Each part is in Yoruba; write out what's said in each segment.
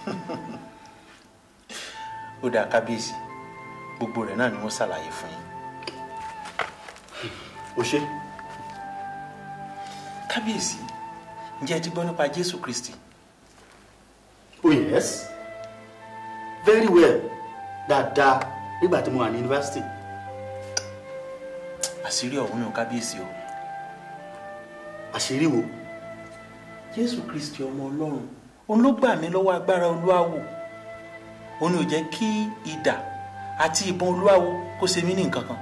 ó dáa kábíyèsí gbogbo rẹ̀ náà ni wọ́n ṣàlàyé fún yín. o ṣe kábíyèsí ǹjẹ́ ẹ ti gbọ́ nípa jésù kristi oh yes very well dáadáa nígbà tí mo wà ní yunifásitì àṣírí ọ̀hún nù kábíyèsí o àṣírí wo jésù kristi ọmọ ọlọ́run òun ló gbà mí lọ́wọ́ agbára olúwawo òun ni ò jẹ́ kí idà àti ìbọn olúwawo kó ṣe mí ní nǹkan kan.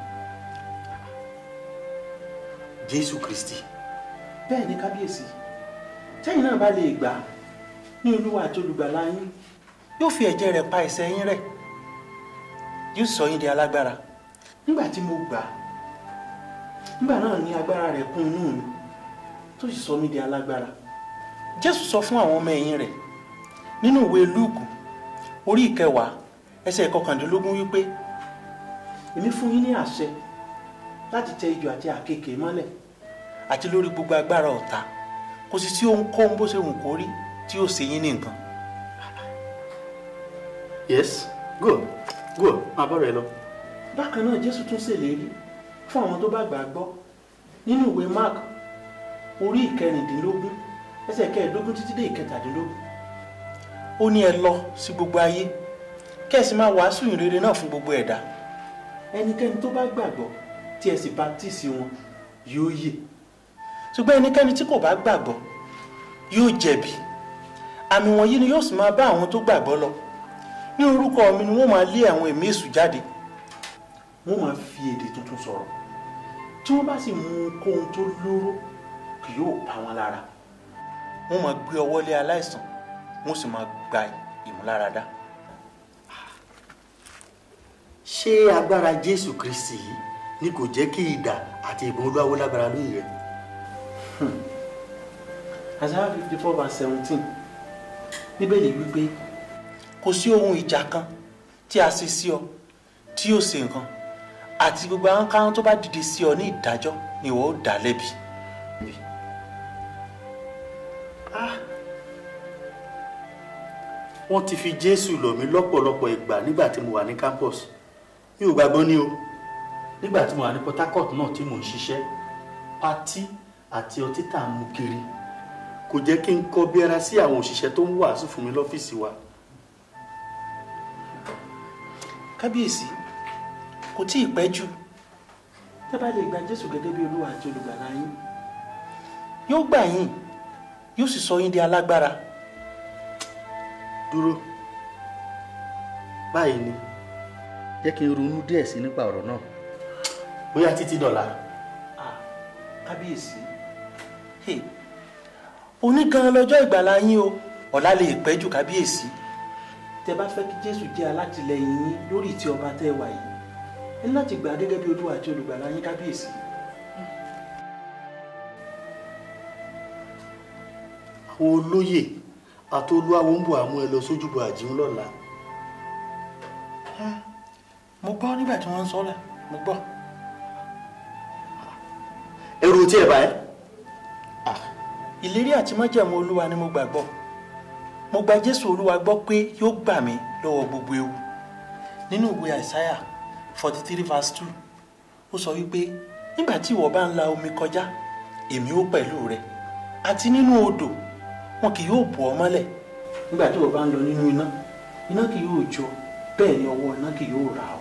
jésù kristi bẹ́ẹ̀ ni kábíyèsí tẹ́yìn náà bá lè gbà á ní olúwa àti olùgbàlà yín yóò fi ẹ̀jẹ̀ rẹ̀ pa ẹ̀ṣẹ̀ yín rẹ́ yóò sọ yín di alágbára nígbà tí mo gbà á nígbà náà ni agbára rẹ̀ kún inú mi tó sì sọ mí di alágbára jésù sọ fún àwọn ọmọ ẹ̀yìn rẹ̀ nínú ìwé lúùkù orí ìkẹwàá ẹsẹ̀ ìkọkàndínlógún wípé èmi fún yín ní àṣẹ láti tẹ ijò àti àkekèé mọ́lẹ̀ àti lórí gbogbo agbára ọ̀tá kò sì sí ohunkóhun bó ṣe wù kó rí tí yóò ṣe yín ní nǹkan. yes go go máa bọ́ rẹ lọ. bákan náà jésù tún ṣèlérí fún àwọn tó bá gbà á gbọ́ nínú ìwé mark orí ìkẹrìndínlógún ẹsẹ̀ kẹẹ̀ẹ́dógún títí dé ìkẹtàdínlógún ó ní ẹ lọ sí gbogbo ayé kẹ́sì máa wàásù ìrere náà fún gbogbo ẹ̀dá ẹnikẹ́ni tó bá gbàgbọ́ tí ẹ sì baptisi wọn yóò yè ṣùgbọ́n ẹnikẹ́ni tí kò bá gbàgbọ́ yóò jẹ̀bi àmì wọ̀nyí ni yóò sì máa bá àwọn tó gbàgbọ́ lọ ní orúkọ mi ni wọ́n máa lé àwọn ẹ̀mí èṣù jáde wọ́n máa fi èdè tuntun sọ̀rọ̀ tí wọ́n bá sì mú ohunkóhun tó lóró kì yóò pa wọn lára wọ́n máa gbé ọwọ́ lé aláìsàn wọ́n sì máa gba ìmúláradá. ṣé agbára jésù kristi yìí ni kò jẹ́ kí idà àti ìbọn olúwawo lágbára lóyè rẹ. Isaiah fifty four verse seventeen bíbélì wípé kò sí ohun ìjà kan tí a ṣe sí ọ tí yóò ṣe nǹkan àti gbogbo àwọn kan tó bá dìde sí ọ ní ìdájọ́ ni ìwọ ó dá lẹ́bi. wọ́n ti fi jésù lọ̀ mí lọ́pọ̀lọpọ̀ ìgbà nígbà tí mo wà ní campus mi ò gbàgbọ́ ní o nígbà tí mo wà ní port harcourt náà tí mò ń ṣiṣẹ́ patí àti ọtí tá à ń mu kiri kò jẹ́ kí n kọ́ bí ara sí àwọn òṣìṣẹ́ tó ń wàásù fún mi lọ́fíìsì wa. kábíyèsí kò tí ì pẹ́ jù tẹ́ bá lè gba jésù gẹ́gẹ́ bí olúwa àti olùgbàlà yín yóò gbà yín yóò sì sọ yín di alágbára dúró báyìí ni jẹ́ kí n ronú díẹ̀ sí nípa ọ̀rọ̀ náà bóyá títí dọ̀la. Ah, kábíyèsí hey, òní gan lọ́jọ́ ìgbàlà yín o ọ̀la lè pẹ́ jù kábíyèsí tẹ́ bá fẹ́ kí jésù jẹ́ alátìlẹyìn yín lórí ìtì ọba tẹ́ wà yìí ẹ ní láti gbà á gẹ́gẹ́ bí olúwa àti olùgbàlà yín kábíyèsí. àwọn olóyè àti olúwawo ń bọ̀ àmú ẹ lọ sójúbọ àjíhùn lọ́la. mo gbọ́ nígbà tí wọ́n ń sọ́lá mo gbọ́. ẹrù tí ẹ bá ẹ. ìlérí àti májẹ̀mú olúwa ni mo gbàgbọ́ mo gba jésù olúwa gbọ́ pé yóò gbà mí lọ́wọ́ gbogbo ewu nínú ìwé àìsáyà forty three verse two ó sọ wípé nígbà tí ìwọ bá ń la omi kọjá èmi ó pẹ̀lú rẹ àti nínú odò wọn kì yóò bò ọ́ mọ́lẹ̀ nígbà tí ìwọ bá ń lọ nínú iná iná kì yóò jó bẹ́ẹ̀ ni ọwọ́ iná kì yóò rà ọ́.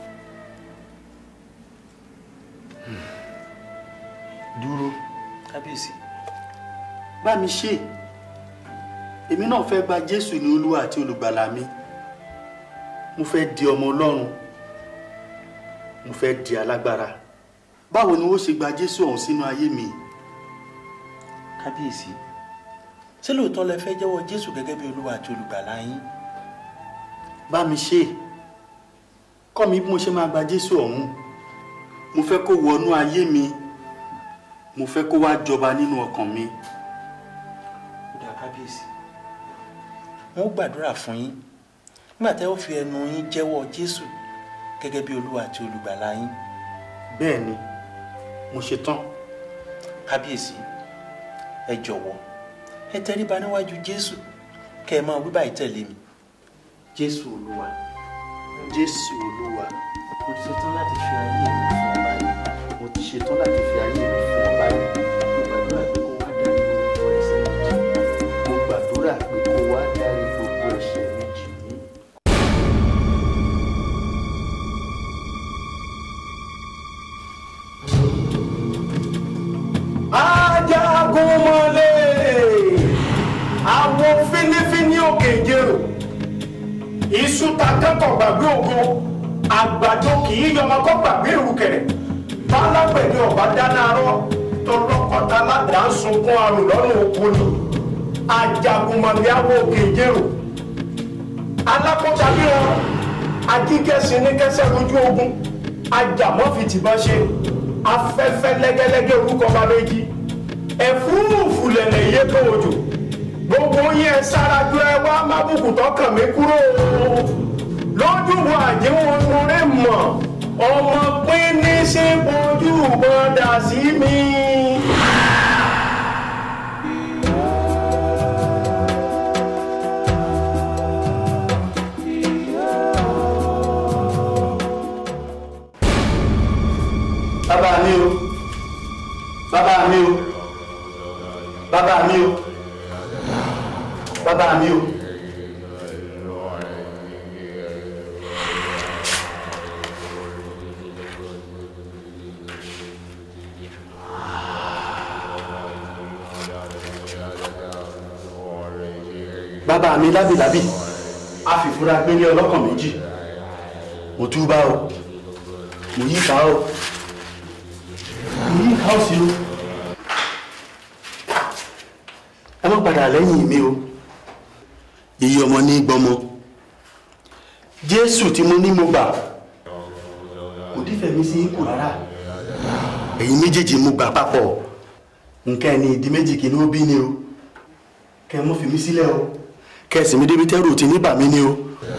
dúró kábíyèsí bá mi ṣe èmi náà fẹ́ gba jésù ní olúwa àti olùgbàlà mi mo fẹ́ di ọmọ ọlọ́run mo fẹ́ di alágbára báwo ni wọ́n ṣe gba jésù ọ̀hún sínú ayé mi. kábíyèsí ṣé lóòótọ́ lẹ fẹ́ jẹ́wọ́ jésù gẹ́gẹ́ bí olúwa àti olùgbàlà yín bá mi ṣe kọ́ mi bí mo ṣe máa gba jésù ọ̀hún mo fẹ́ kó wọnú ayé mi mo fẹ́ kó wá jọba nínú ọkàn mi. ó dáa kábíyèsí wọn ó gbàdúrà fún yín nígbà tẹ́ ó fi ẹnu yín jẹ́wọ́ jésù gẹ́gẹ́ bí olúwa àti olùgbàlà yín bẹ́ẹ̀ ni mo ṣe tán kábíyèsí ẹ jọ̀wọ́ ẹ tẹríba níwájú jésù kẹ́ ẹ máa wí báyìí tẹ̀lé mi jésù olúwa jésù olúwa mo ti ṣetán láti fi ayé mi fún ọ báyìí mo ti ṣetán láti fi ayé mi fún ọ báyìí mo gbàdúrà pé kó wá dárí gbogbo ẹ̀ṣẹ̀ mi jì mo gbàdúrà pé kó wá dárí gbogbo ẹ̀ṣẹ̀ mi mí. jì mí. ajagunmọ̀lé àwọn fínífíní òkè ìjẹrò iṣu ta kẹ́kọ̀ọ́ gbàgbé ògo àgbàdo kì í yọmọ kọ́ gbàgbé ìrùkẹ̀rẹ̀ bálágbẹ̀dẹ ọ̀bá dáná arọ́ tọlọ́kọ̀tà ládàá ń sunkún arò lọ́rùn oko ni ajagunmọ̀lé àwọn òkè ìjẹrò alákọ̀ọ́ta bí wọn ajíkẹ́sìn ní kẹsẹ̀ lójú ogun ajàmọ́fìtìbọn ṣe afẹ́fẹ́ lẹ́gẹ́lẹ́gẹ́ orúkọ bá méjì ẹ̀fúrúfú lẹ̀lẹ̀ yé tó òjò gbogbo yẹn sárájú ẹ wá mábùkù tọkàn mi kúrò lójú wo àjẹwọ̀n orí mọ̀ ọmọ pín ní sí ojú bọ́dà sí mi. bàbá mi o bàbá mi o bàbá mi o bàbá mi o. bàbá mi lábìlábì a fìfúra gbé ní ọlọ́kàn méjì mo túbà o mo yí ká o mo yí ká o sí o ẹ má padà lẹ́yìn mi o iye ọmọ ní gbọmọ jésù tí mo ní mo gbà kò dífẹ̀ mi sí ipò rárá ẹ̀yin méjèèjì mo gbà papọ̀ nǹkan ẹni ìdí méjì kì í ní ó bí ni o kẹ́ ẹ mọ́ fi mí sílẹ̀ o kẹ́ ẹ sì mí débi tẹ́rù tí ní bà mí ni o.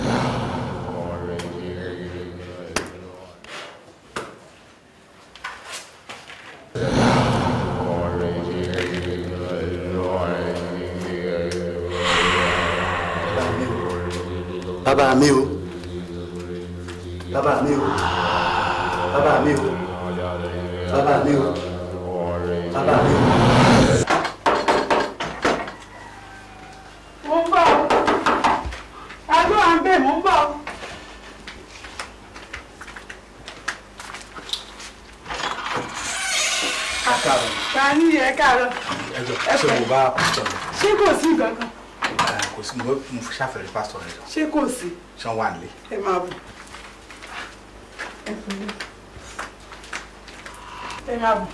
bàbá mi o bàbá mi o bàbá mi o bàbá mi o bàbá mi o. mo ń bọ̀ ọ́ adó à ń bẹ̀ mo ń bọ̀ ọ́. káàárọ̀ ta ni ẹ káàárọ̀ ẹjọ ṣé mo bá pásítọ̀ rẹ ṣé kò sí nǹkan kan ẹ kò sí mo mo fi ṣàfẹ́rẹ́ pásítọ̀ rẹ jọ ṣé kò sí ṣé wọ́n wà nílé. ẹ máa bọ̀ ẹ pẹ̀lẹ́ ẹ máa bọ̀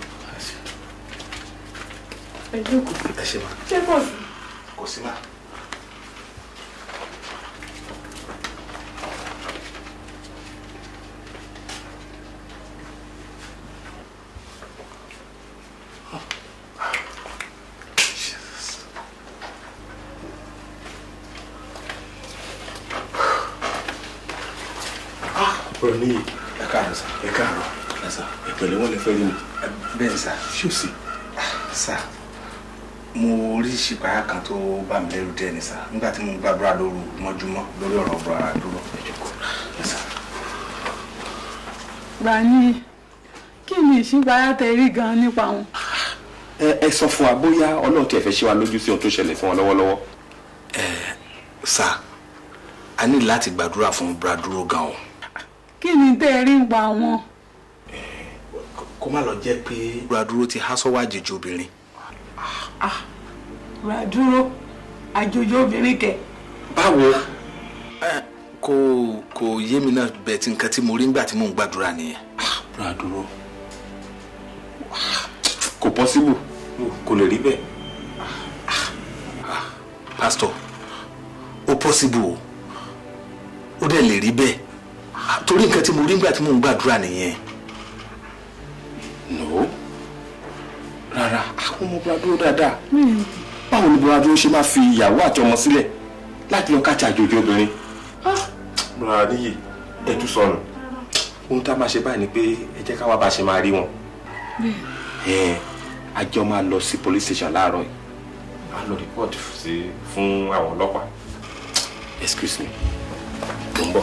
ẹ jókòó ẹ ṣe ma ṣé kò sí. kò sí ma. ọ̀rọ̀ níyì ẹ káàárọ̀ sà ẹ káàárọ̀ ẹ sà ìpẹ̀lẹ́ wọn lè fẹ́ rí mi ẹ bẹ́ẹ̀ ni sà ṣé o sì sà mo rí ṣìpáyà kan tó bá mi lẹ́rù díẹ̀ ni sà nígbà tí mo ń gbàdúrà lóru mọ́júmọ́ lórí ọ̀rọ̀ ọ̀rọ̀ ara dúró ẹ jókòó ẹ sà. Gbani kí ni ìṣípayá tẹ rí gan nípa wọn. ẹ ẹ sọ fún wa bóyá ọlọ́run tiẹ̀ fẹ́ ṣe wa lójú sí ohun tó ṣẹlẹ̀ fún wọn lọ́wọ́lọ́wọ́. sà a ní láti gbàdúrà fún braduro gan o kí ni tẹ rí nípa wọn. kó má lọ jẹ́ pé braduro ti há sọ́wọ́ àjèjì obìnrin Braduro àjòjì obìnrin kẹ. báwo kò kò yé mi náà bẹ́ẹ̀ tí nǹkan tí mo rí nígbà tí mò ń gbàdúrà nìyẹn. braduro kò pọ́síbù kò lè rí bẹ́ẹ̀. pásítọ̀ ó pọ́síbù o ó dẹ̀ lè rí bẹ́ẹ̀ torí nǹkan tí mo rí nígbà tí mò ń gbàdúrà nìyẹn. no rárá àwọn ọmọ braduro dáadáa báwo ni braduro ṣe máa fi ìyàwó àti ọmọ sílẹ̀ láti lọ káàtì àjòjì obìnrin. rárá níyì ẹ tún sọnù ohun tá a máa ṣe báyìí ni pé ẹ jẹ́ ká wá bá a ṣe máa rí wọn. ẹ a jọ máa lọ sí police station láàárọ̀ yìí a lọ report sí fún àwọn ọlọ́pàá excuse me mo ń bọ̀.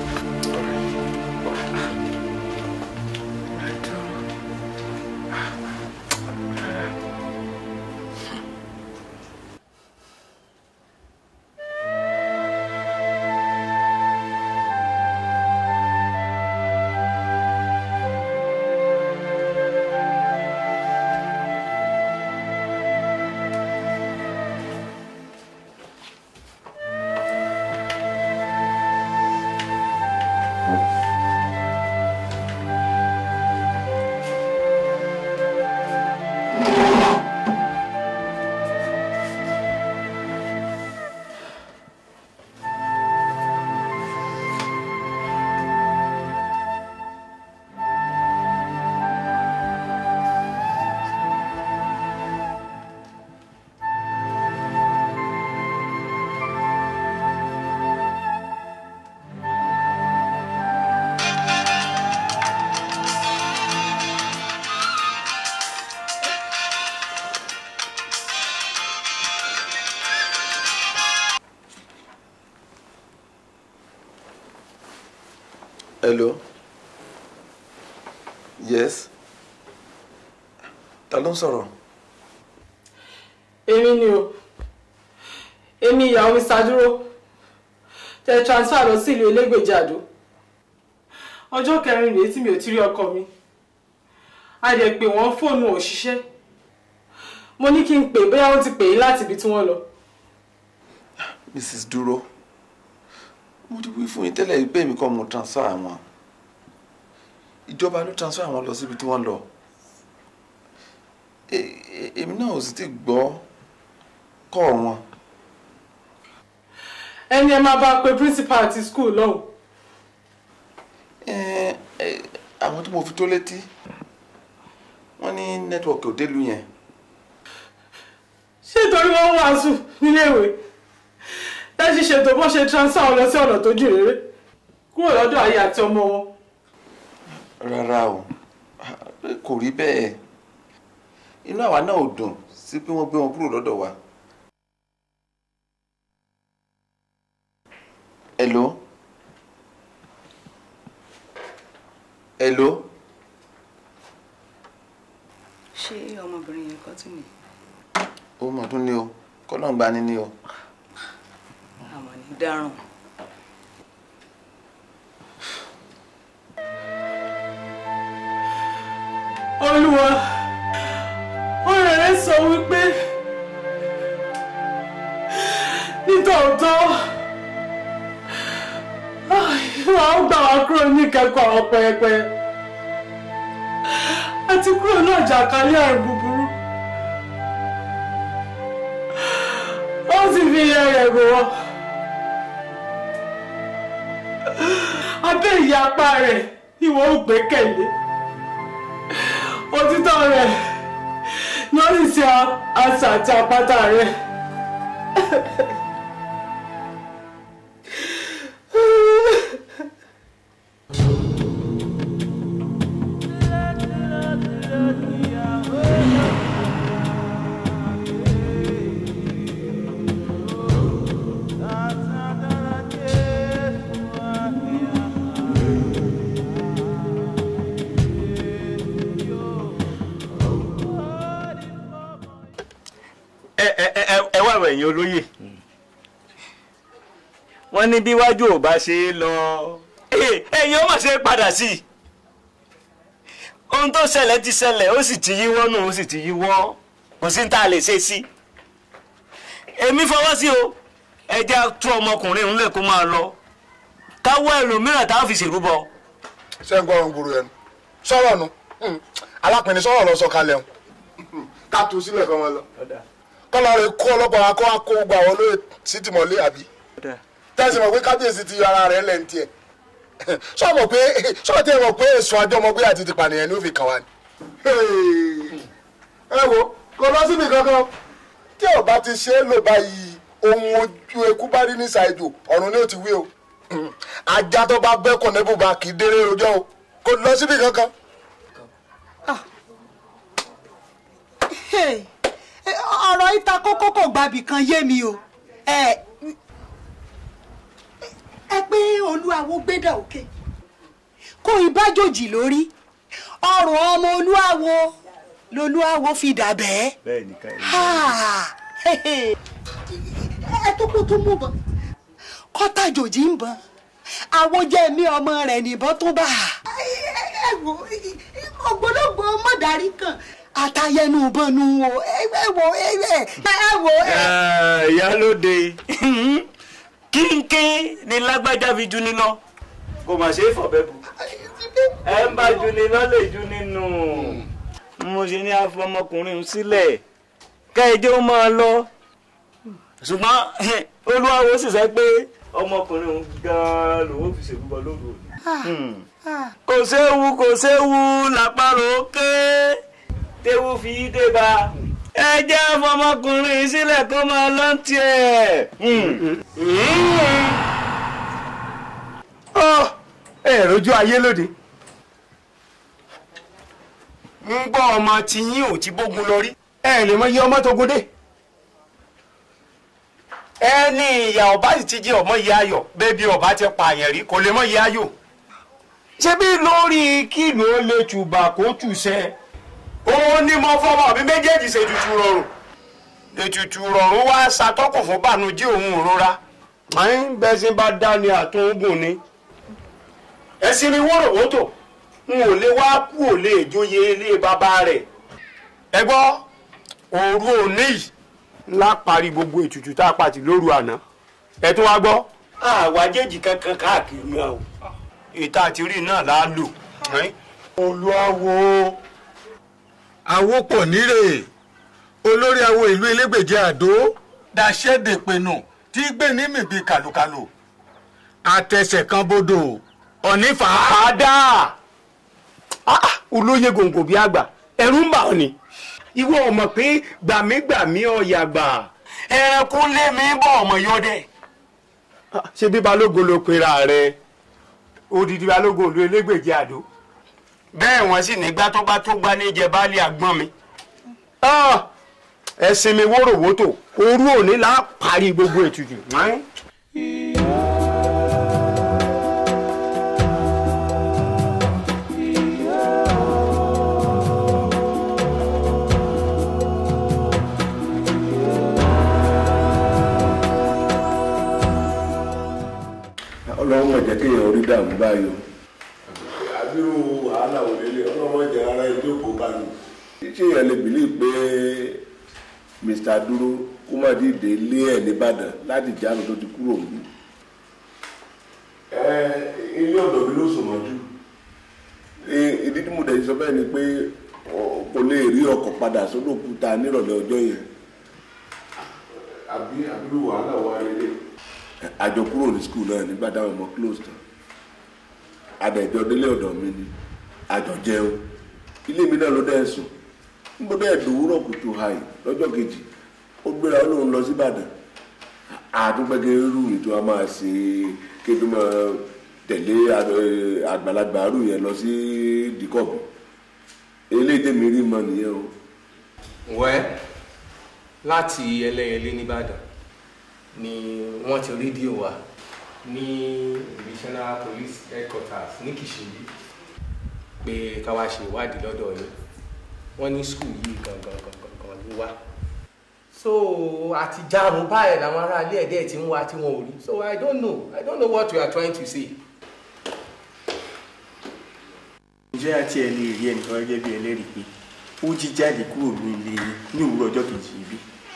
hello yes ta ló ń sọ̀rọ̀ èmi ni o èmi ìyàwó mi ṣàdúró tẹ transfer lọ sí ìlú elégbèjì àdó ọjọ́ kẹrin rèé tí mi ò ti rí ọkọ mi a dẹ̀ pè wọ́n fóònù ò ṣiṣẹ́ mo ní kí n pè bóyá wọ́n ti pè é láti ibi tí wọ́n lọ mrs dúró mo ti wí fún yín tẹ́lẹ̀ pé èmi kọ́ mo transfer àwọn ìjọba ló transfer àwọn lọ síbi tí wọ́n lọ E- e- èmi náà ò sì ti gbọ́ kọ́ wọn ẹni ẹ máa bá pe principal àti school lọ́hùn Eh, eh, àwọn tí mo fi tó létí wọ́n ní nẹ́tíwọ̀kì ò délùú yẹn ṣé torí wọ́n ń wàásù níléèwé láti ṣètò bó ṣe transfer wọn lọ sí ọ̀nà tó jìn réré kúrò lọ́dọ̀ ayé àti ọmọ wọn rárá o kò rí bẹ́ẹ̀ inú àwa náà ò dùn sí pé wọ́n gbé wọn kúrò lọ́dọ̀ wa. hello hello ṣé ọmọbìnrin yẹn kọ́ tì mí ó mọ̀ tún ní o kọ́nà gba ni ní o àmọ́ ní dáràn olúwa ọ̀rẹ́ rẹ̀ sọ wípé nítòótọ́ wà ó gbà wá kúrò ní ìkẹ́kọ̀ọ́ àwọn pẹpẹ àti kúrò náà jàkálẹ̀ àrùn búburú ó sì fi iye rẹ̀ rò wọ́n abẹ́ ìyá apá rẹ̀ ni wọ́n ó gbẹ́kẹ̀lé òtítọ́ rẹ̀ lórí sí àṣà àti àpáta rẹ̀. ẹ ẹ ẹ ẹ wá àwọn ẹ̀yin olóyè wọ́n ní bí wájú ò bá ṣe é lọ Eh, ẹ̀yin ó mà ṣe é padà sí i ohun tó ṣẹlẹ̀ ti ṣẹlẹ̀ ó sì ti yíwọ́ nù ó sì ti yíwọ́ kò sí ní tá a lè ṣe sí i èmi fọwọ́ sí o ẹ jẹ́ tú ọmọkùnrin ńlẹ̀ kó máa lọ káwọ́ ẹlòmíràn tá a fi ṣèrúbọ. ṣé ń gbọ́ràn gbòòrò ẹnu sọ̀rọ̀ nu alápẹ̀ni sọ̀rọ̀ lọ sọ̀kalẹ̀ ń ká tu sílẹ̀ kọ́ wọn lọ kọ́lọ́ rẹ̀ kó ọlọ́pàá wa kó wa kó gbà wọ́n lóye sí tìmọ̀lé àbí tẹ́sí mọ̀ pé kábíyèsí ti yọ ara rẹ̀ lẹ́nu tiẹ̀ sọ mọ̀ pé sọ tẹ́ mọ̀ pé èso àjọmọ̀gbé àti ti pànìyàn ni ó fi kàn wá ni. ẹ wo kò lọ síbi kankan tí ò bá ti ṣe é lò báyìí ohun ojú eku bá rí ní ṣàìjò ọ̀run ni ó ti wí o ajá tó bá bẹ́kùn ní bùbá kì í déré rojọ́ o kò lọ síbi kankan. Hey, eh, ọ̀rọ̀ ìta kókó kò gbàbì kan yé mi o ẹ ẹ pé olú olúwawo gbédà òkè kó ìbájòjì lórí ọrùn ọmọ olúwawo lolúwawo fi dà bẹ́ẹ̀. bẹ́ẹ̀ ni ká ẹ tó kó tó mú bọ kọ́tàjòjì ń bọ̀ àwọn jẹ́ mi ọmọ rẹ̀ nìbọn tó bá a. ẹ wo ògbólógbò mọ̀dárí kan àtàyẹnu bọnu wo ẹ wo ẹ wo. ìyálóde kínkín ni lágbájá fi ju níná kò mà ṣe é fọ̀bẹ́ bu ẹ ń bá ju níná lè ju nínú mo ṣe ní afọmọkùnrin sílẹ̀ kẹ́ẹ̀jẹ́ ó máa lọ ṣùgbọ́n olúwawo sì sọ pé ọmọkùnrin òun gan-an lòun fi ṣèlúbọ lóru òní. kò séwu kò séwu làpárò ké téwu fi dé bá ẹ jẹ́ ọmọkùnrin sílẹ̀ kó máa lọ tiẹ̀. ẹ rojú ayé lóde ń gbọ́ ọmọ tiyín ò ti bógun lọ rí ẹ lè mọ iye ọmọ tó gúndé ẹni ìyá ọba sì ti jẹ ọmọ ìyá ayọ̀ bẹẹbi ọba ti pààyàn rí kò lè mọ ìyá ayọ̀ ṣebí lórí kílò ó lè tùbà kó tùṣẹ òun ni mo fọmọ mi méjèèjì ṣe tutù rọrùn ètùtù rọrùn wá ṣàtọkùn fún bànújẹ́ òun òrora àyìn bẹsìn bá dá ní àtúngùn ni ẹsìn ni wọ́rọ̀wọ́tò n ò lè wá kú ò lè jóye ilé bàbá rẹ̀ ẹ gbọ́ òru òní yìí ńlá parí gbogbo ètùtù tá a pàtì lóru àná ẹ tún wá gbọ́. àwájèjì kankan káàkiri náà o ìta àti rí náà là á lò. olùwàwò àwòpọ̀ nírè olórí awo ìlú elégbèje àdó dàṣẹ́dẹ̀pẹ̀nù tí gbé ní mìbí kàlùkàlù àtẹsẹ̀ kan bodò ọ̀nífà. àdá olóyè gòǹgò bíi àgbà ẹ̀rù ń bà ọ́ ni ìwọ ọmọ pé gbàmígbàmí ọ̀yà gbà ẹranko lé mi bọ̀ ọmọ yọdẹ. ṣé bí balógun ló pera rẹ odidi balógun ìlú elégbèje àdó bẹ́ẹ̀ wọ́n sì nígbà tó bá tó gbá níjẹ baálé àgbọ̀n mi. ẹ̀sìn mi wóróworó òru òní là á parí gbogbo ètùtù. ọlọ́run mọ̀ jẹ́ kéèyàn orí dààmú báyìí o. àbírú wàhálà ò lélẹ̀ ọlọ́run mọ̀ jẹ́ ara ẹjọ́ kó bá mi. ṣé èèyàn lè bìlí pé Mr. Dúró kó má dìde lé ẹ̀ nìbàdàn láti jáde tó ti kúrò mí. ẹ ilé ọ̀dọ̀ mi ló sùn mọ́jú. ìdí tí mo dẹ̀ sọ bẹ́ẹ̀ ni pé kò lè rí ọkọ̀ padà sódò kúta nírọ̀lẹ́ ọjọ́ yẹn. àbí àbírú wàhálà wà lélẹ̀ àjọ kúrò ní skul náà nígbà táwọn ọmọ close tán adẹjọ délé ọ̀dọ̀ mi ni àjọ jẹun ilé mi náà ló dẹ sùn níbo dẹ dòwúrọ̀ kùtù hàì lọ́jọ́ kejì ó gbéra ó lóun lọ sí Ìbàdàn àtúgbẹgẹ rú mi tó a máa ṣe kéde máa tẹ̀lé àgbàlagbà rú yẹn lọ sí dìkọ̀bù eléyìí tèmi rí mọ nìyẹn o. wẹ́ láti ẹlẹ́yẹlé nìbàdàn ni wọ́n ti rédíò wa ní divisional police headquarters ní Kìṣìnbí pé ká wá ṣe ìwádìí lọ́dọ̀ yín wọ́n ní skul yìí gangan gangan gan ló wá so àti jarun báyìí làwọn aráalé ẹ̀dẹ́ ti ń wá tí wọ́n ò rí so I don't know I don't know what you are trying to say. ǹjẹ́ àti ẹ̀ lè rí ẹnìkan gẹ́gẹ́ bí ẹlẹ́rìí pé ó jí jáde kúrò ní ilé ní òwúrọ̀ ọjọ́ kejì yìí bí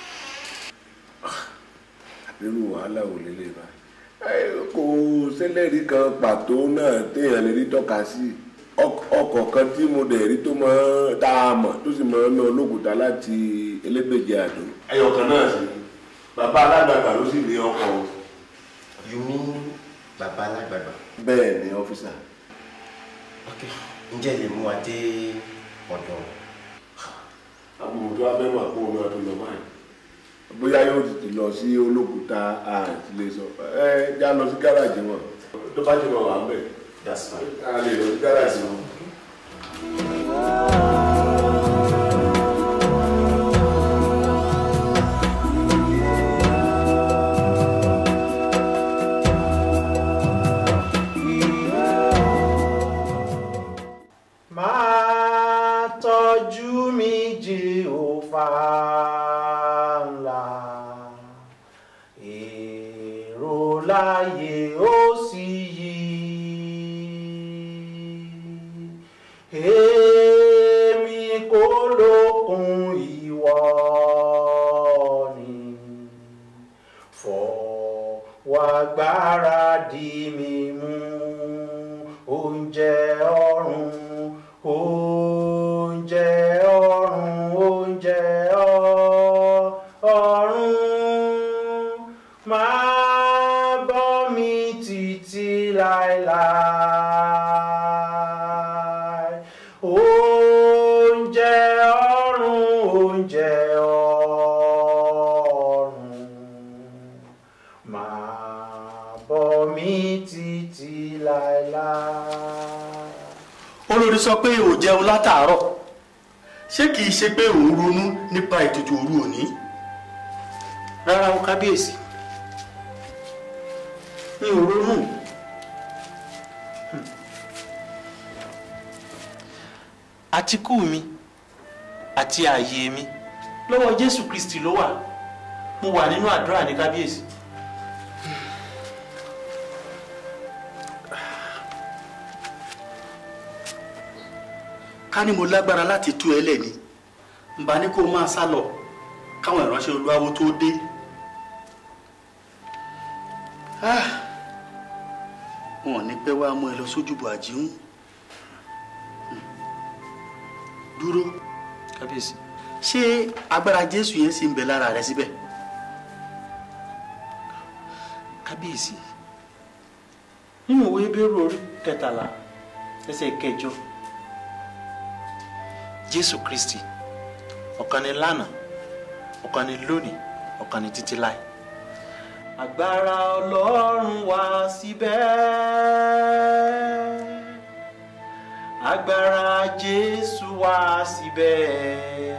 nínú wàhálà ò lélẹ̀ báyìí kò sẹ́lẹ̀rì kan pàtó náà téèyàn lè rí tọ́ka sí ọkọ̀ kan tí mo dẹ̀ rí tó mọ́ tá a mọ̀ tó sì mọ́ ná olókùúta láti elégbèje àdó. ẹyọ kan náà sì bàbá alágbàgbà ló sì ní ọkọ̀ o. you mean bàbá alágbàgbà. bẹ́ẹ̀ ni ọ́fíìsà. ok ǹjẹ́ lè mú wa dé ọ̀dọ̀. àbùrù tó a fẹ́ mọ̀ àpò omi ọdún lọ báyìí bóyá yóò ti lọ sí olókùúta àti lè sọ ẹ já lọ sí gáràjì wọn tó bá ti mọ wà ń bẹ a lè lọ sí gáràjì wọn. èrò láyé ó sì yí èmi kò lókun ìwọ ni fọwọ́ agbára di mi mú oúnjẹ ọ̀run oúnjẹ ọ̀run oúnjẹ ọ- ọ̀run máa bọ́ mi títí láéláé oúnjẹ ọ̀run oúnjẹ ọ̀run máa bọ́ mi títí láéláé. olórí sọ pé ò jẹun látàárọ̀ ṣé kìí ṣe pé òun ronú nípa ètùtù òru òní rárá o kábíyèsí mi ò ronú àtikú mi àti ààyè mi lọ́wọ́ jésù kristi ló wà mo wà nínú àdúrà ní kábíyèsí. ká ní mo lágbára láti tú ẹ lẹ̀ ni n bá ní kó o máa sá lọ káwọn ìránṣẹ́ olúwawo tó dé. Ah, wọn ò ní pẹ́ wá mú ẹ lọ sójúbọ àjíhùn dúró kábíyèsí ṣé agbára jésù yẹn sì ń bẹ lára rẹ síbẹ̀. kábíyèsí nínú ìwé bẹ́rù orí kẹtàlá ẹsẹ̀ kẹjọ jésù kristi ọ̀kan ni lánàá ọ̀kan ni lónìí ọ̀kan ni títí láì. agbára ọlọ́run wá síbẹ̀ agbára jésù wá síbẹ̀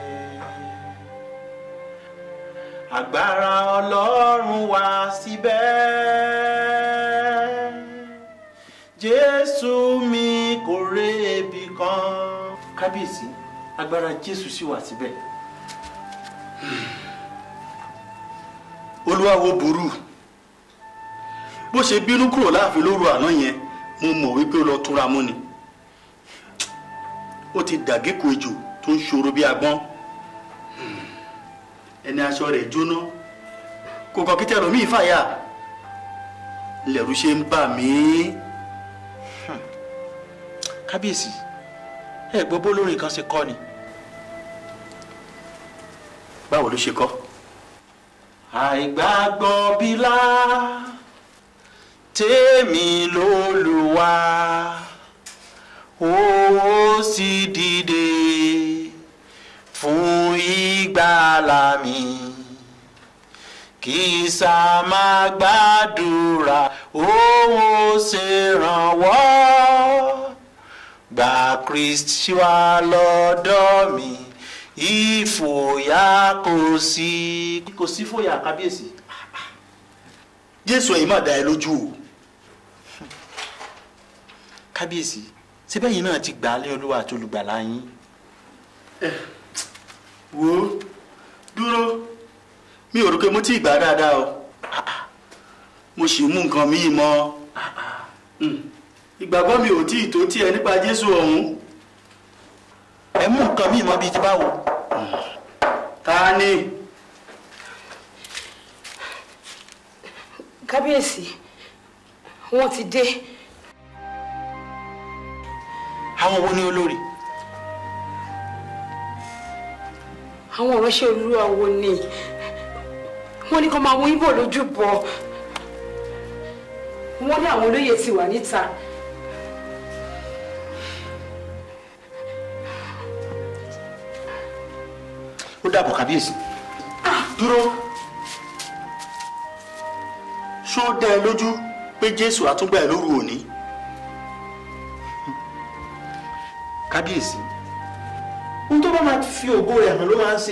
agbára ọlọ́run wá síbẹ̀ jésù mi kò rébi kan kábíyèsí agbára jésù sì wà síbẹ̀. olúwawo burú bó ṣe bínú kúrò láàfin lóru àná yẹn mo mọ̀ wípé ó lọ túnra mú ni ó ti dàgékò ejò tó ń ṣòro bí agbọ́n ẹni aṣọ rẹ̀ jóná kò kàn kí tẹ̀rọ mí fàyà lẹ̀rú ṣe ń bà mí. kábíyèsí ẹ gbọ́ bó lórin kan ṣe kọ́ ni. báwo ló ṣe kọ́. àìgbàgbọ́ bílá tèmi lólùwà ó sì dìde fún ìgbàlà mi kì í sá máa gbàdúrà òun ó ṣèrànwọ́ gba kristi wá lọ́dọ̀ mi ìfòyà kò sí. kò sí fòyà kábíyèsí. jésù ẹ̀yin má dá ẹ lójú o. kábíyèsí síbẹ̀ yìí náà ti gbà á lé olúwa àti olùgbàlà yín. wo dúró mi ò rò pé mo ti gbà á dáadáa o mo sì mú nǹkan míì mọ́ ìgbàgbọ́ mi ò tí ì tó tiẹ̀ nípa jésù ọ̀hún. ẹ mú nǹkan míì mọ́ bíi ti báwo. ta ni. kábíyèsí wọ́n ti dé. àwọn wo ni olórí. àwọn ìránṣẹ́ olúwa wo ni wọ́n ní kó máa mú ibo lójú bọ̀ wọ́n ní àwọn olóyè ti wà níta. ó dàbọ̀ kábíyèsí. dúró ṣó dá ẹ lójú pé jésù àtúngbà ẹ lóru òní. kábíyèsí ohun tó bá máa fi ògo rẹ̀ hàn ló máa ń ṣe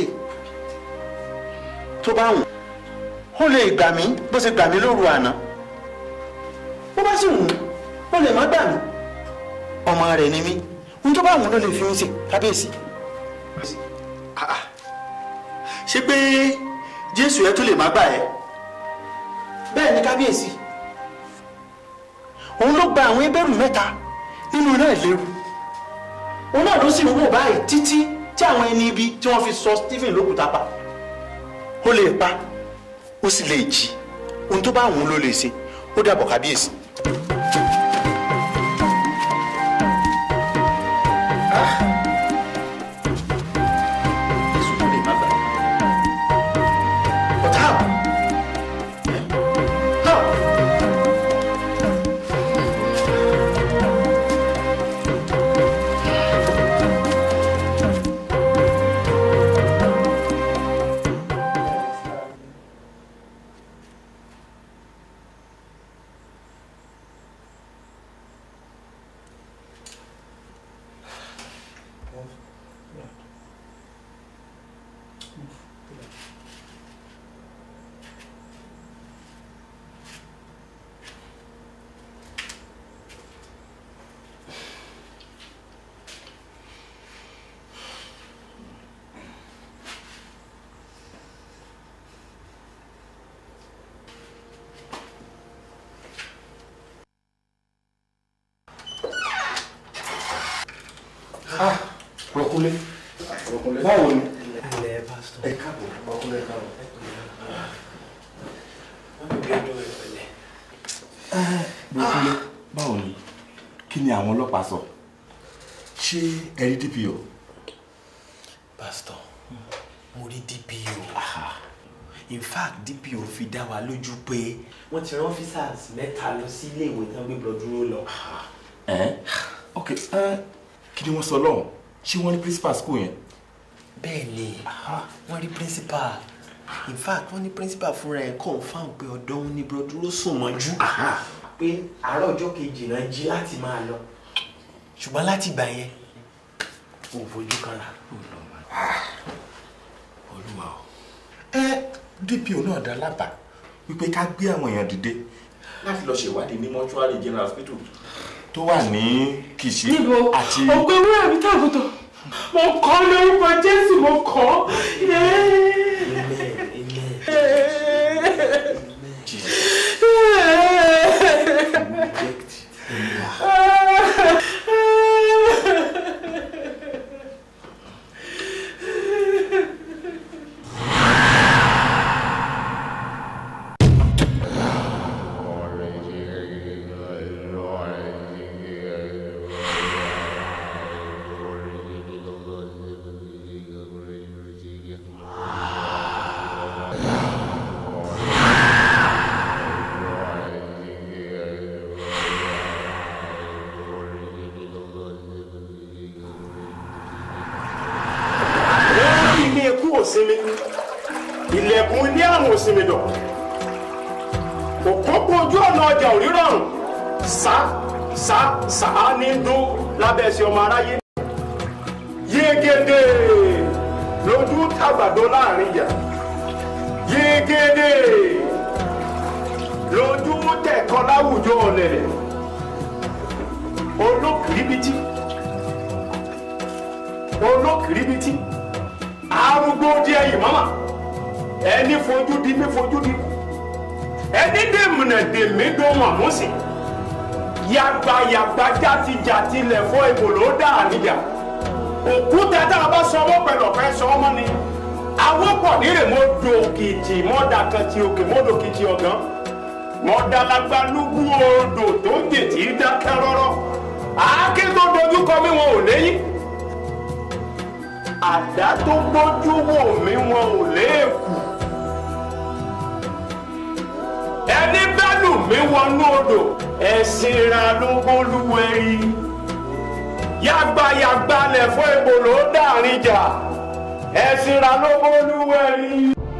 tó bá wùn ó lè gbà mí bó ṣe gbà mí lóru àná bó bá sì wùn ó lè má gbà mí ọmọ rẹ̀ ni mí ohun tó bá wùn ló lè fi mí ṣe kábíyèsí. ṣé pé jésù ẹ tó lè má gbà ẹ. bẹ́ẹ̀ ni kábíyèsí òun ló gba àwọn ebẹ́rù mẹ́ta nínú iná ìléru òun náà ló sì ń wò báyìí títí tí àwọn ẹni ibi tí wọ́n fi sọ Stephen lókùúta pa ó lè pa ó sì lè jí ohun tó bá wù ú ló lè ṣe ó dàbọ̀ kábíyèsí. Rọ̀kúnlé báwo ni. ẹ káàbọ̀ Rọ̀kúnlé káàbọ̀. Rọ̀kúnlé báwo ni kí ni àwọn ọlọ́pàá sọ ṣé ẹ rí DPO. pásítọ̀ mo rí DPO in fact DPO fi dá wa lójú pé wọ́n ti rán officers mẹ́ta lọ sí ilé ìwé tán gbé blood dúró lọ. ẹ ok ẹ kí ni wọ́n sọ lọ́hùn ṣé wọ́n ní principal school yẹn. bẹ́ẹ̀ ni wọ́n rí principal in fact wọ́n ní principal fúnra ẹ̀ confam pé ọ̀dọ̀ òun ni blood dúró sùn mọ́jú pé àárọ̀ ọjọ́ kejì náà jí láti máa lọ ṣùgbọ́n láti ìgbà yẹn kò fojú kan rà. olúwa o. ẹ DPO náà dá lábàá wípé ká gbé àwọn èèyàn dìde láti lọ ṣèwádìí ní mọ́ṣúárì general hospital tó wà ní Kìṣí níbo àti. ògbé wúrà mi tàbùtọ̀ mo kọ́ lórúkọ Jésù mo kọ́ wọ́n rí ilé ikú òsinmi ilẹ̀kùn ilé àrùn òsinmi dọ̀ òpópó ojú ọ̀nà ọjà òrírọ̀rùn sá sá sá ní dún lábẹ́ ẹsẹ̀ ọmọ aráyé yégede lójú tàgbàdo láàrin ìyá yégede lójú tẹ̀kọ́ láwùjọ ọ̀lẹ̀lẹ̀ olókìrìbìtì olókìrìbìtì arúgbó díẹ̀ yìí mama ẹni fojú di mi fojú di ẹni dèmùnà dèmí dó màmúsì yàgbà yàgbà játijàti lẹ̀ fọ́ ìbò ló dà níjà òkúta tá a bá sọ ọmọ pẹ̀lú ọ̀fẹ́ sọ ọmọ ni awọ́pọ̀ nírè mo do kìtì mọ́dà kan ti òkè mọ́dò kìtì ọ̀gán mọ́dà lágbá lúgbú odò tó jètì dákẹ́ rọ́rọ́ àáké tó dojú kọ mí wọn ò léyìn àdá tó gbójú wò mí wọn ò léèkù ẹni bá lù mí wọnú odò ẹ̀sìn ra ló bólúwẹ̀rí yàgbàyàgbà lẹ̀ fún ebòlò dàrin jà ẹ̀sìn ra ló bólúwẹ̀rí.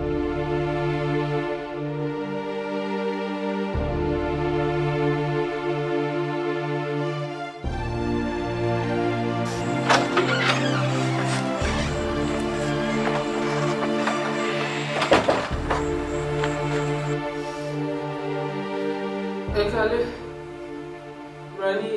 ẹ kálẹ́ Ibrahim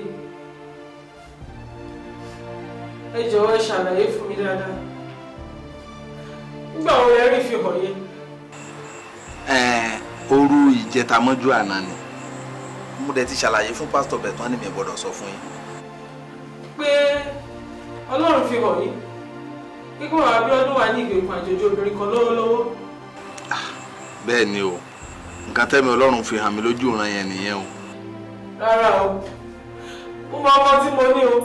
ẹ jọ̀wọ́ ẹ ṣàlàyé fún mi dáadáa nígbà wo lẹ rí fi hàn yẹn. òru ìjẹta mọ́jú àná ni mo dẹ̀ ti ṣàlàyé fún pásítọ̀ bẹ̀ tán ni mi gbọ́dọ̀ sọ fún yín. pé ọlọ́run fi hàn yín kíkọ́ Abíọ́dún wà ní ìgbèkùn àjòjì obìnrin kan lọ́wọ́lọ́wọ́ bẹ́ẹ̀ ni o nǹkan tẹ́mi ọlọ́run fi hàn mí lójú ìran yẹn nìyẹn o. rárá o mo mọ ọmọ tí mo ní o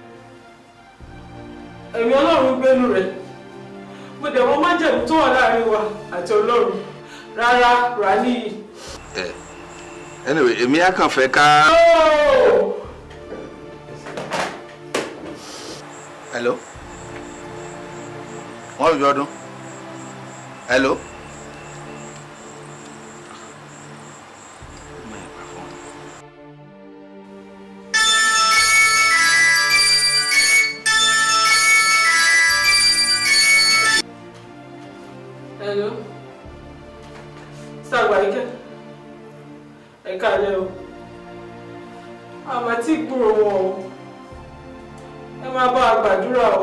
ẹ̀mí ọlọ́run gbénu rẹ̀ mo dẹ̀ mọ májẹ̀mú tó wà láàrin wa àti ọlọ́run rárá rà níyì. ẹ anyway èmi á kàn fẹ́ ká. hello wọ́n bí ọdún hello. Hello. Sàgbàríkẹ́. Ẹ káalẹ́ o. Àmọ́ tí gbúrò wọn o. Ẹ máa bá a gbàdúrà o.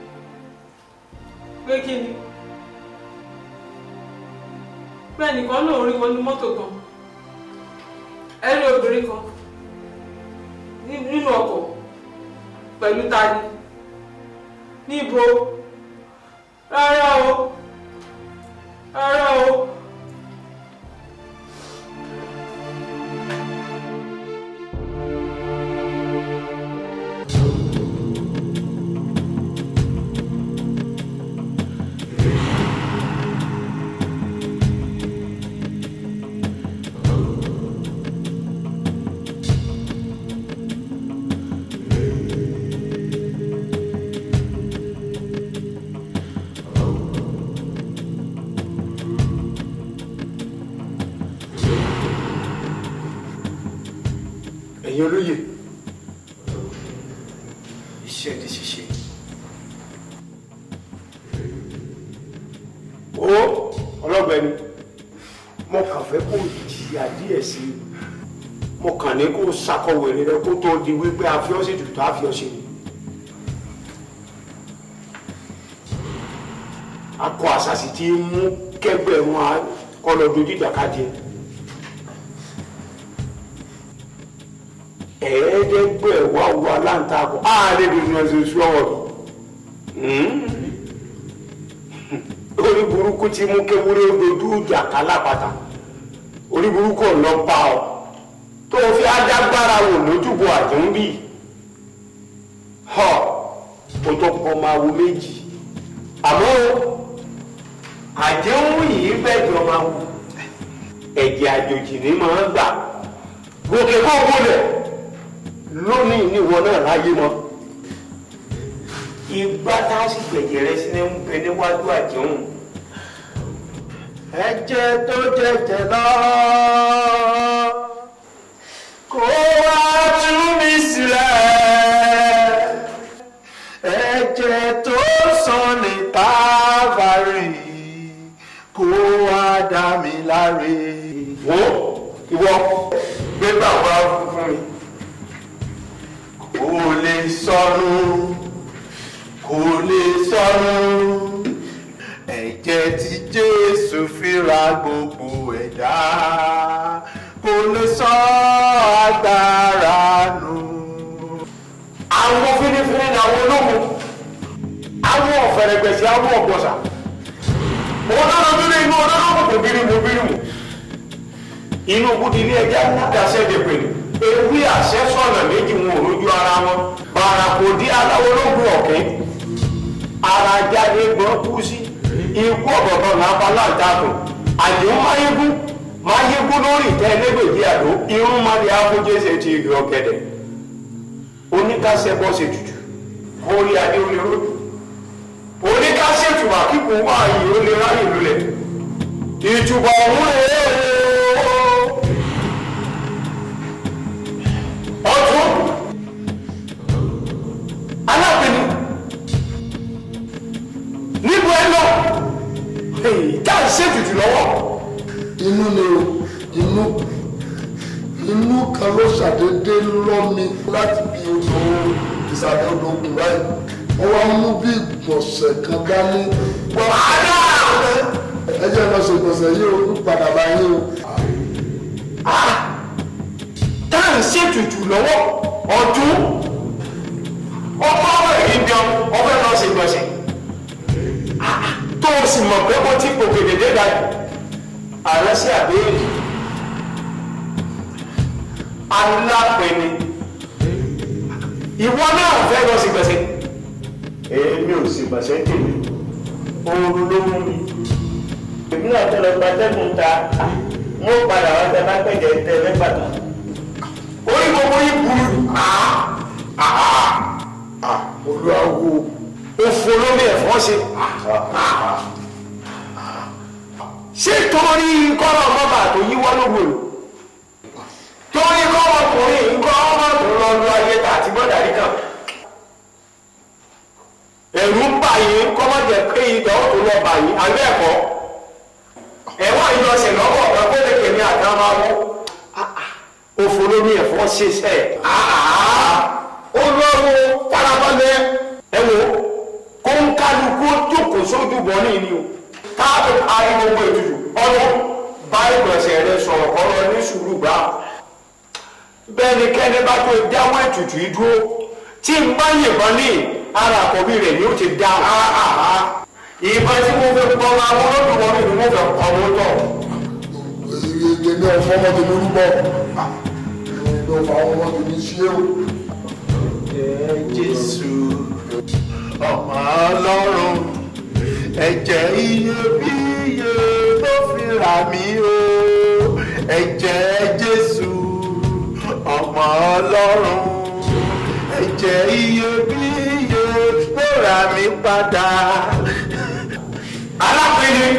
Pé kí ni? Pé ẹnìkan lòun rí wọn ní mọ́tò kan. Ẹ rí obìnrin kan ní- nínú ọkọ̀ pẹ̀lú tani. Níbo? Rárá o ara o. ẹ̀yin olóye iṣẹ́ di ṣíṣe. ó ọlọ́gbẹ́ni mo kàn fẹ́ kó jìyà díẹ̀ sí i mo kàn ní kó ṣàkọwé rẹ kó tó di wípé àfiọ́sí tuntun àfiọ́sí ni. akọ àṣàṣì tí ń mú kẹgbẹ́ wọn kọ́ lọ dojú ìjàkadì ẹ̀. ẹ̀ẹ́dẹ́gbẹ̀wá wa láǹtakùn ààrẹ tuntun ẹ̀sìn oṣù ọwọ́ mi orí burúkú tí mú kéwúrẹ́ dojú ìjà kálápàtà orí burúkú ọ̀nà pa ọ tó fi adágbára wò lójúbọ àjẹ́ńbì họ o tó pọ̀ máa wo méjì àmọ́ àjẹ́ńwò yìí bẹ́ẹ̀ jọ máa wù ẹ̀jẹ̀ àjòjì ní máa gbà gòkè kó gbọ́dọ̀ lónìí níwọ náà láyé mọ́ ìgbà tá a sì gbẹ̀jẹ̀ rẹ sí ní ń bẹ níwájú àjẹun ẹ̀jẹ̀ tó jẹ̀jẹ̀ lọ kó wá tú mi sílẹ̀ ẹ̀jẹ̀ tó sàn ní tábàárì kó wá dá mi láre. wo ìwọ gbé bàbá fún mi kò lè sọnù kò lè sọnù ẹ̀jẹ̀ tí jésù fi ra gbogbo ẹ̀dá kò lè sọ agbára nù. àwọn fínífíní ni àwọn ológun àwọn ọ̀fẹ̀rẹ̀gbẹ̀sì àwọn ọ̀gbọ̀sà òun náà lọ nínú inú ọdún náà kò bírímù bírímù inú kúti ní ẹjẹ àdàṣẹ dèpè ní ewé àṣẹ sọ̀nà méjì wọn ò lójú ara wọn bàràkò dí aláwọ̀ ológun ọ̀kẹ́ ara jáde gbọ́n kú sí ikú ọ̀gọ̀gọ̀ làbá láǹtakùn àdéhùn máyégún máyégún lórí ìtẹ́ ẹlẹ́gbẹ̀jì àdó irun má lè áfójẹ́sẹ̀ ti ìgbẹ́ ọ̀gẹ̀dẹ̀ oníkàṣẹ́ bọ́ ṣe tutù orí adé ó lè rójú oníkàṣẹ́ tùwà kíkún wá yìí ó lè ráyè lulẹ̀ ìtùbọ̀ ọ̀hún rèé ọdún alábìnrin níbo ẹ lọ tá à ń ṣètùtù lọ́wọ́. inú ni o inú inú kan ló ṣàdédé lọ mi láti bí odò ìsàlẹ̀ odò ògùn báyìí wọ́n wá mú bí ìgbọ̀nsẹ̀ kan dání. wàhálà ẹ jẹ́ lọ ṣe ìgbọ̀nsẹ̀ yìí o ń padà bá yín o. tá à ń ṣètùtù lọ́wọ́ ọdún ọmọ ọmọ èyí ń jẹun ọfẹ́ lọ sí gbọ̀nsẹ̀ tó o sì mọ̀ pé mo ti gòkè dédé dájú ààrẹ sí àbẹ́rẹ́ alápẹ̀ni ìwọ náà fẹ́ lọ sí gbọ̀nsẹ̀ èmi ò sì gbọ̀nsẹ̀ tèmi oorun ló mú mi èmi náà tẹ lọ gbatẹ́gùn ta mo padà wá tẹ bá pẹ̀jẹ̀ tẹ lẹ́gbàdàn orí gbogbo yìí burú olùwàwò òfò lórí ẹ̀fọ́ ṣe ṣé torí kọ́rọ̀ mọ́bà tó yíwọ́ lógo lò torí kọ́rọ̀ ọkùnrin nǹkan ọmọ tó lọ lu ayé tà àti gbọ́dàrí kan ẹ̀rù ń bà yín kọ́mọ̀jẹ̀ pé ìdá ó tó lọ bà yín àgbẹ̀ ẹ̀kọ́ ẹ̀wọ̀n ìjọsìn lọ́wọ́ ọ̀gá kó lè kèmí àtàwọn máa wọ́ òfò lórí ẹ̀fọ́ ṣiṣẹ́ olówó farabalẹ̀ ẹ wo kó ń kálukú jókòó sójú bọ́ ní ìní o káàbọ̀ parí gbogbo ètùtù ọdún bá ìgbọ̀nsẹ̀ rẹ sọ̀rọ̀ kọ́rọ̀ ní sùúrù gbà bẹ́ẹ̀ ni kẹ́ni bá tó dáwọ́ ètùtù yìí dúró tí n bá yìnbọn ní ara àkọ́bí rẹ̀ ni ó ti dá ìbọn tí mo fẹ́ pọ́ máa wọ́n lọ́dún wọn ni mo fẹ́ pọ́ wọn tọ̀. èmi ọ̀fọ́ ọmọ tèmi rúbọ èmi ọ̀fọ́ àwọn ọmọ tèmi ṣé o. Jésù ọmọ Ọlọ́run ẹ̀jẹ̀ iyebíye ló fi rà mí o ẹ̀jẹ̀ Jésù ọmọ Ọlọ́run ẹ̀jẹ̀ iyebíye ló rà mí padà. alápẹ̀lẹ̀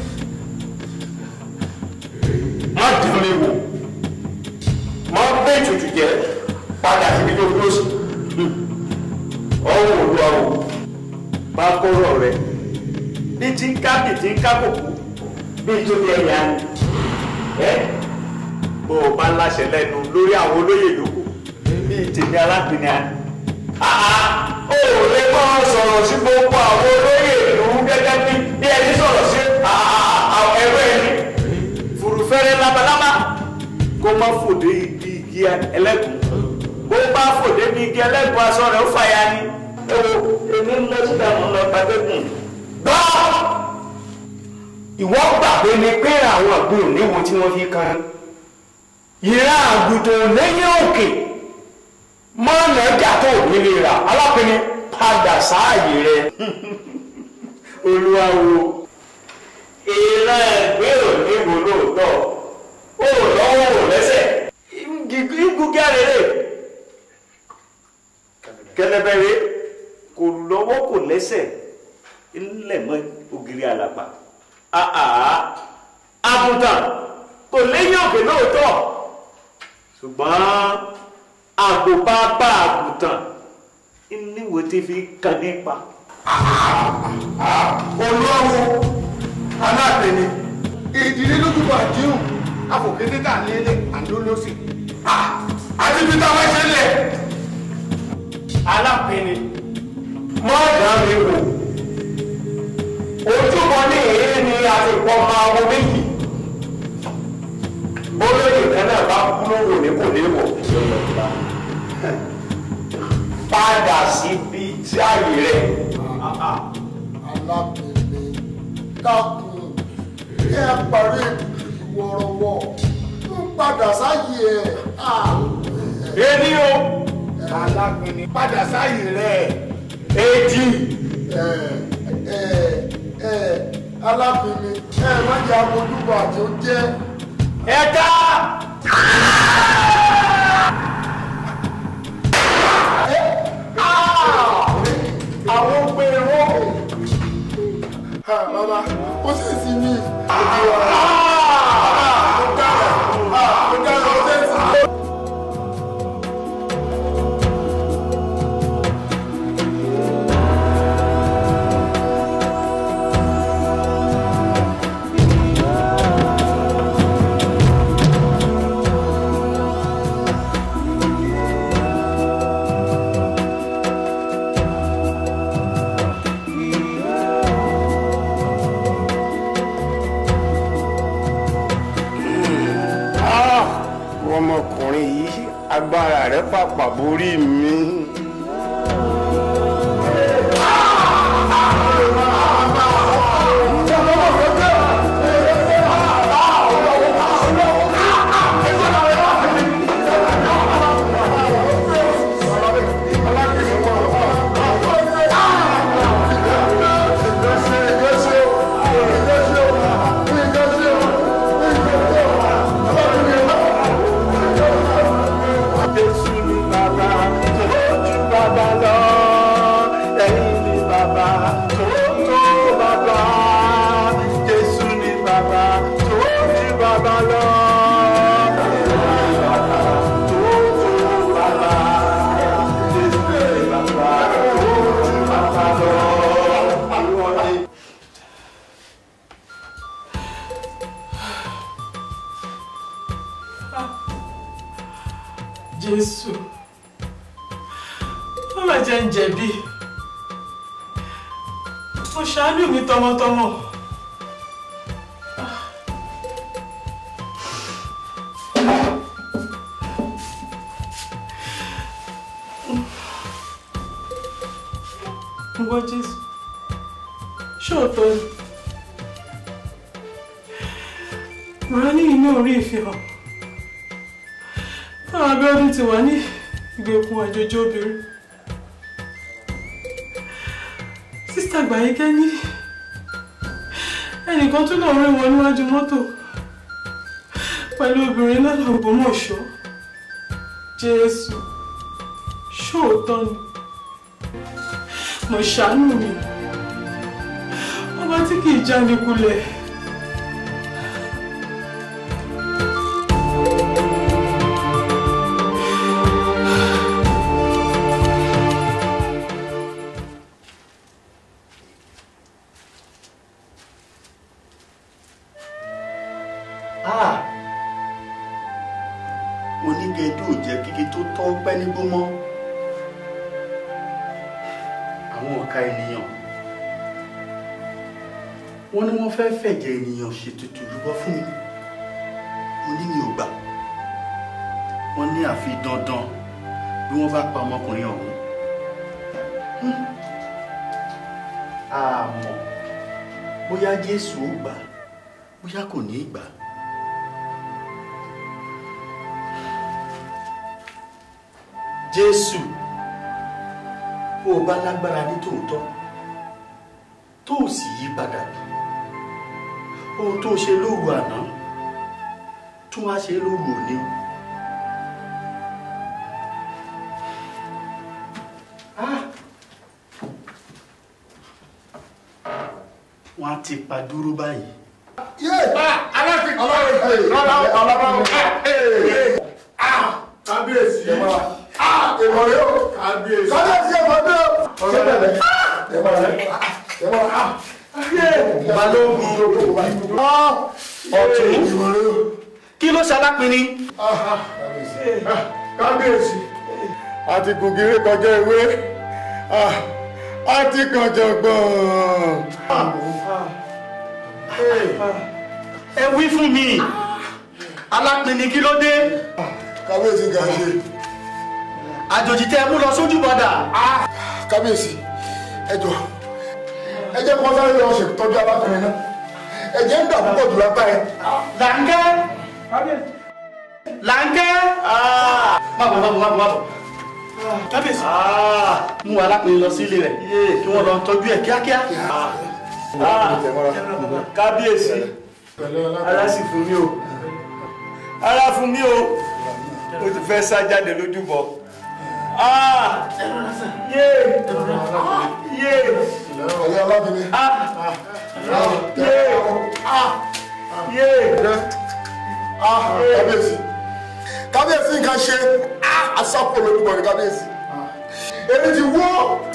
má dùn mí wò má gbé ètùtù jẹ padà síbi tó dúró sí ọwọ́ olúwa o bá kọ́rọ̀ rẹ bí tí ń ká bí tí ń ká kòkó bí tó bí ẹ̀yà ni ẹ bó o bá láṣẹ lẹ́nu lórí àwọn olóyè yòókù bí tèmi alápìnrin àná ó lè kọ́ sọ̀rọ̀ sí gbogbo àwọn olóyè ìlú gẹ́gẹ́ bí bí ẹni sọ̀rọ̀ sí ẹ̀rọ ẹni fùrùfẹ́rẹ́ labalábá kó má fòdé igi igi ẹlẹ́gùn bó bá fòdé ní igi ẹlẹ́gùn aṣọ rẹ̀ ó fàya ni ẹ wo èmi ń lọ síta mọ́ lọ gbàgbẹ́gùn. gbọ́ ìwọ gbàgbé ni pé àwọn àgbẹ̀ òníwo tí wọ́n fi kan ìran àgùntàn lẹ́yìn òkè mọ́nà ọjà tó nílé rà alápẹ̀ni padà sáàyè rẹ̀ olúwawo ìran ẹgbẹ́ òníwo lóòótọ́ ó lọ́wọ́ ò lẹ́sẹ̀ gígùn gẹ́rẹ́rẹ́ kẹlẹbẹrẹ kò lọ́wọ́ kò lẹ́sẹ̀ ńlẹ̀ mọ́ ògiri àlàpà àà àgùntàn kò léyìn òkè lóòótọ́ ṣùgbọ́n àgbòbábá àgùntàn níwò tí fi kàn nípa. olówó aláàbẹ̀ni ìdílé lójúbọ àdéhùn afọ̀kété tà lélẹ̀ àdólósì àti bí táwọn ṣe lẹ̀. alápẹ̀ni mọ́ ọ̀dà mi wò ojúbọ ní èyí ni àfikọ́ máa wọ méjì bólóyè kan náà bá kú lówó ní kò ní wọ̀ padà síbi tí ààyè rẹ̀. alábẹ̀ni dákun kí ẹ parí ìwọ̀rọ̀wọ̀ ń padà sáyé ẹ̀. èmi o alábẹ̀ni padà sáyé rẹ̀. èjì. ẹ ẹ ẹ alábẹ̀ni ẹ má jẹ́ àmójúbọ àti ó jẹ́. ẹ̀ka. àwọn gbèrò. bàbá ó sì sí ní ìdí wa. ó dára ó dára ó tẹ̀sí. ọmọkùnrin yìí agbára rẹ̀ pàpà borí mi. Jésù ni bàbá tó ju bàbá lọ. Ẹ̀yin ni bàbá tó tó bàbá. Jésù ni bàbá tó ju bàbá lọ. Ẹ̀yin ni bàbá tó tó bàbá. Jésù ni bàbá tó ju bàbá lọ. Ìwọ ni jésù má má jẹ́ ń jẹ̀bi mo ṣàánú mi tọmọtọmọ ìwọ jésù ṣóòótọ́ ni màá ní inú orí ìfihàn táwọn abẹ́ọ́dún ti wà ní ìgbèkùn àjòjì obìnrin sísítà gbàyíkẹ́ ní ẹnìkan tún náà rí wọn níwájú mọ́tò pẹ̀lú obìnrin lọ́nà Ògbómọ̀ṣọ́ Jésù ṣóòótọ́ ni mo ṣàánú mi ọba tí kì í jáde kulẹ̀. Ah! onígẹdú ò jẹ́ kíkí tó tọ́ pẹ́ nígbó mọ́ àwọn ọ̀ka ènìyàn wọ́n ní wọ́n fẹ́ fẹ̀jẹ̀ ènìyàn ṣètùtù rúbọ fún mi mo ní mi ò gbà wọ́n ní àfi dandan bí wọ́n bá pa ọmọkùnrin ọ̀hún Hmm. àmọ́ bóyá Jésù ó gbà bóyá kò ní í gbà á. jésù bó o bá lágbára ní tòótọ́ tó o sì yí padà ohun tó o ṣe lóru àná tún wá ṣe lóru òní o. Ah! wọ́n á ti pa dúró báyìí. yé aláàfin aláàfin rárá aláàfin kábíyèsí ìmọ̀ rẹ o kábíyèsí ìmọ̀ rẹ o ṣé bẹ̀rẹ̀ ìmọ̀ rẹ ìmọ̀ rẹ balógun ọ̀tún kí ló ṣalápinni. kábíyèsí àti gògìrì kọjá ewé àti kànjọ gbọ̀n. ẹ wí fún mi alápinni kí ló dé. kábíyèsí ga ṣe. àjòjì tẹ mú lọ sójú bọdà. kábíyèsí ẹ jọ ẹ jẹ́ kó sáré lọ ṣètọ́jú alákùnrin náà ẹ̀jẹ̀ ń dà púpọ̀ jù lápá ẹ. làǹkẹ́ làǹkẹ́. má bọ̀ má bọ̀ má bọ̀ má bọ̀. kábíyèsí. mú alápinni lọ sí ilé rẹ̀ kí wọ́n lọ tọ́jú ẹ̀ kíákíá. kábíyèsí ara sì fún mi o ara fún mi o o ti fẹ́ sá jáde lójúbọ. Ah! Yé! Yé! ẹ̀yà alábìnrin. Yé! Yé! kábíyèsí kábíyèsí nǹkan ṣe asápò lórúkọ ní kábíyèsí èmi ti wó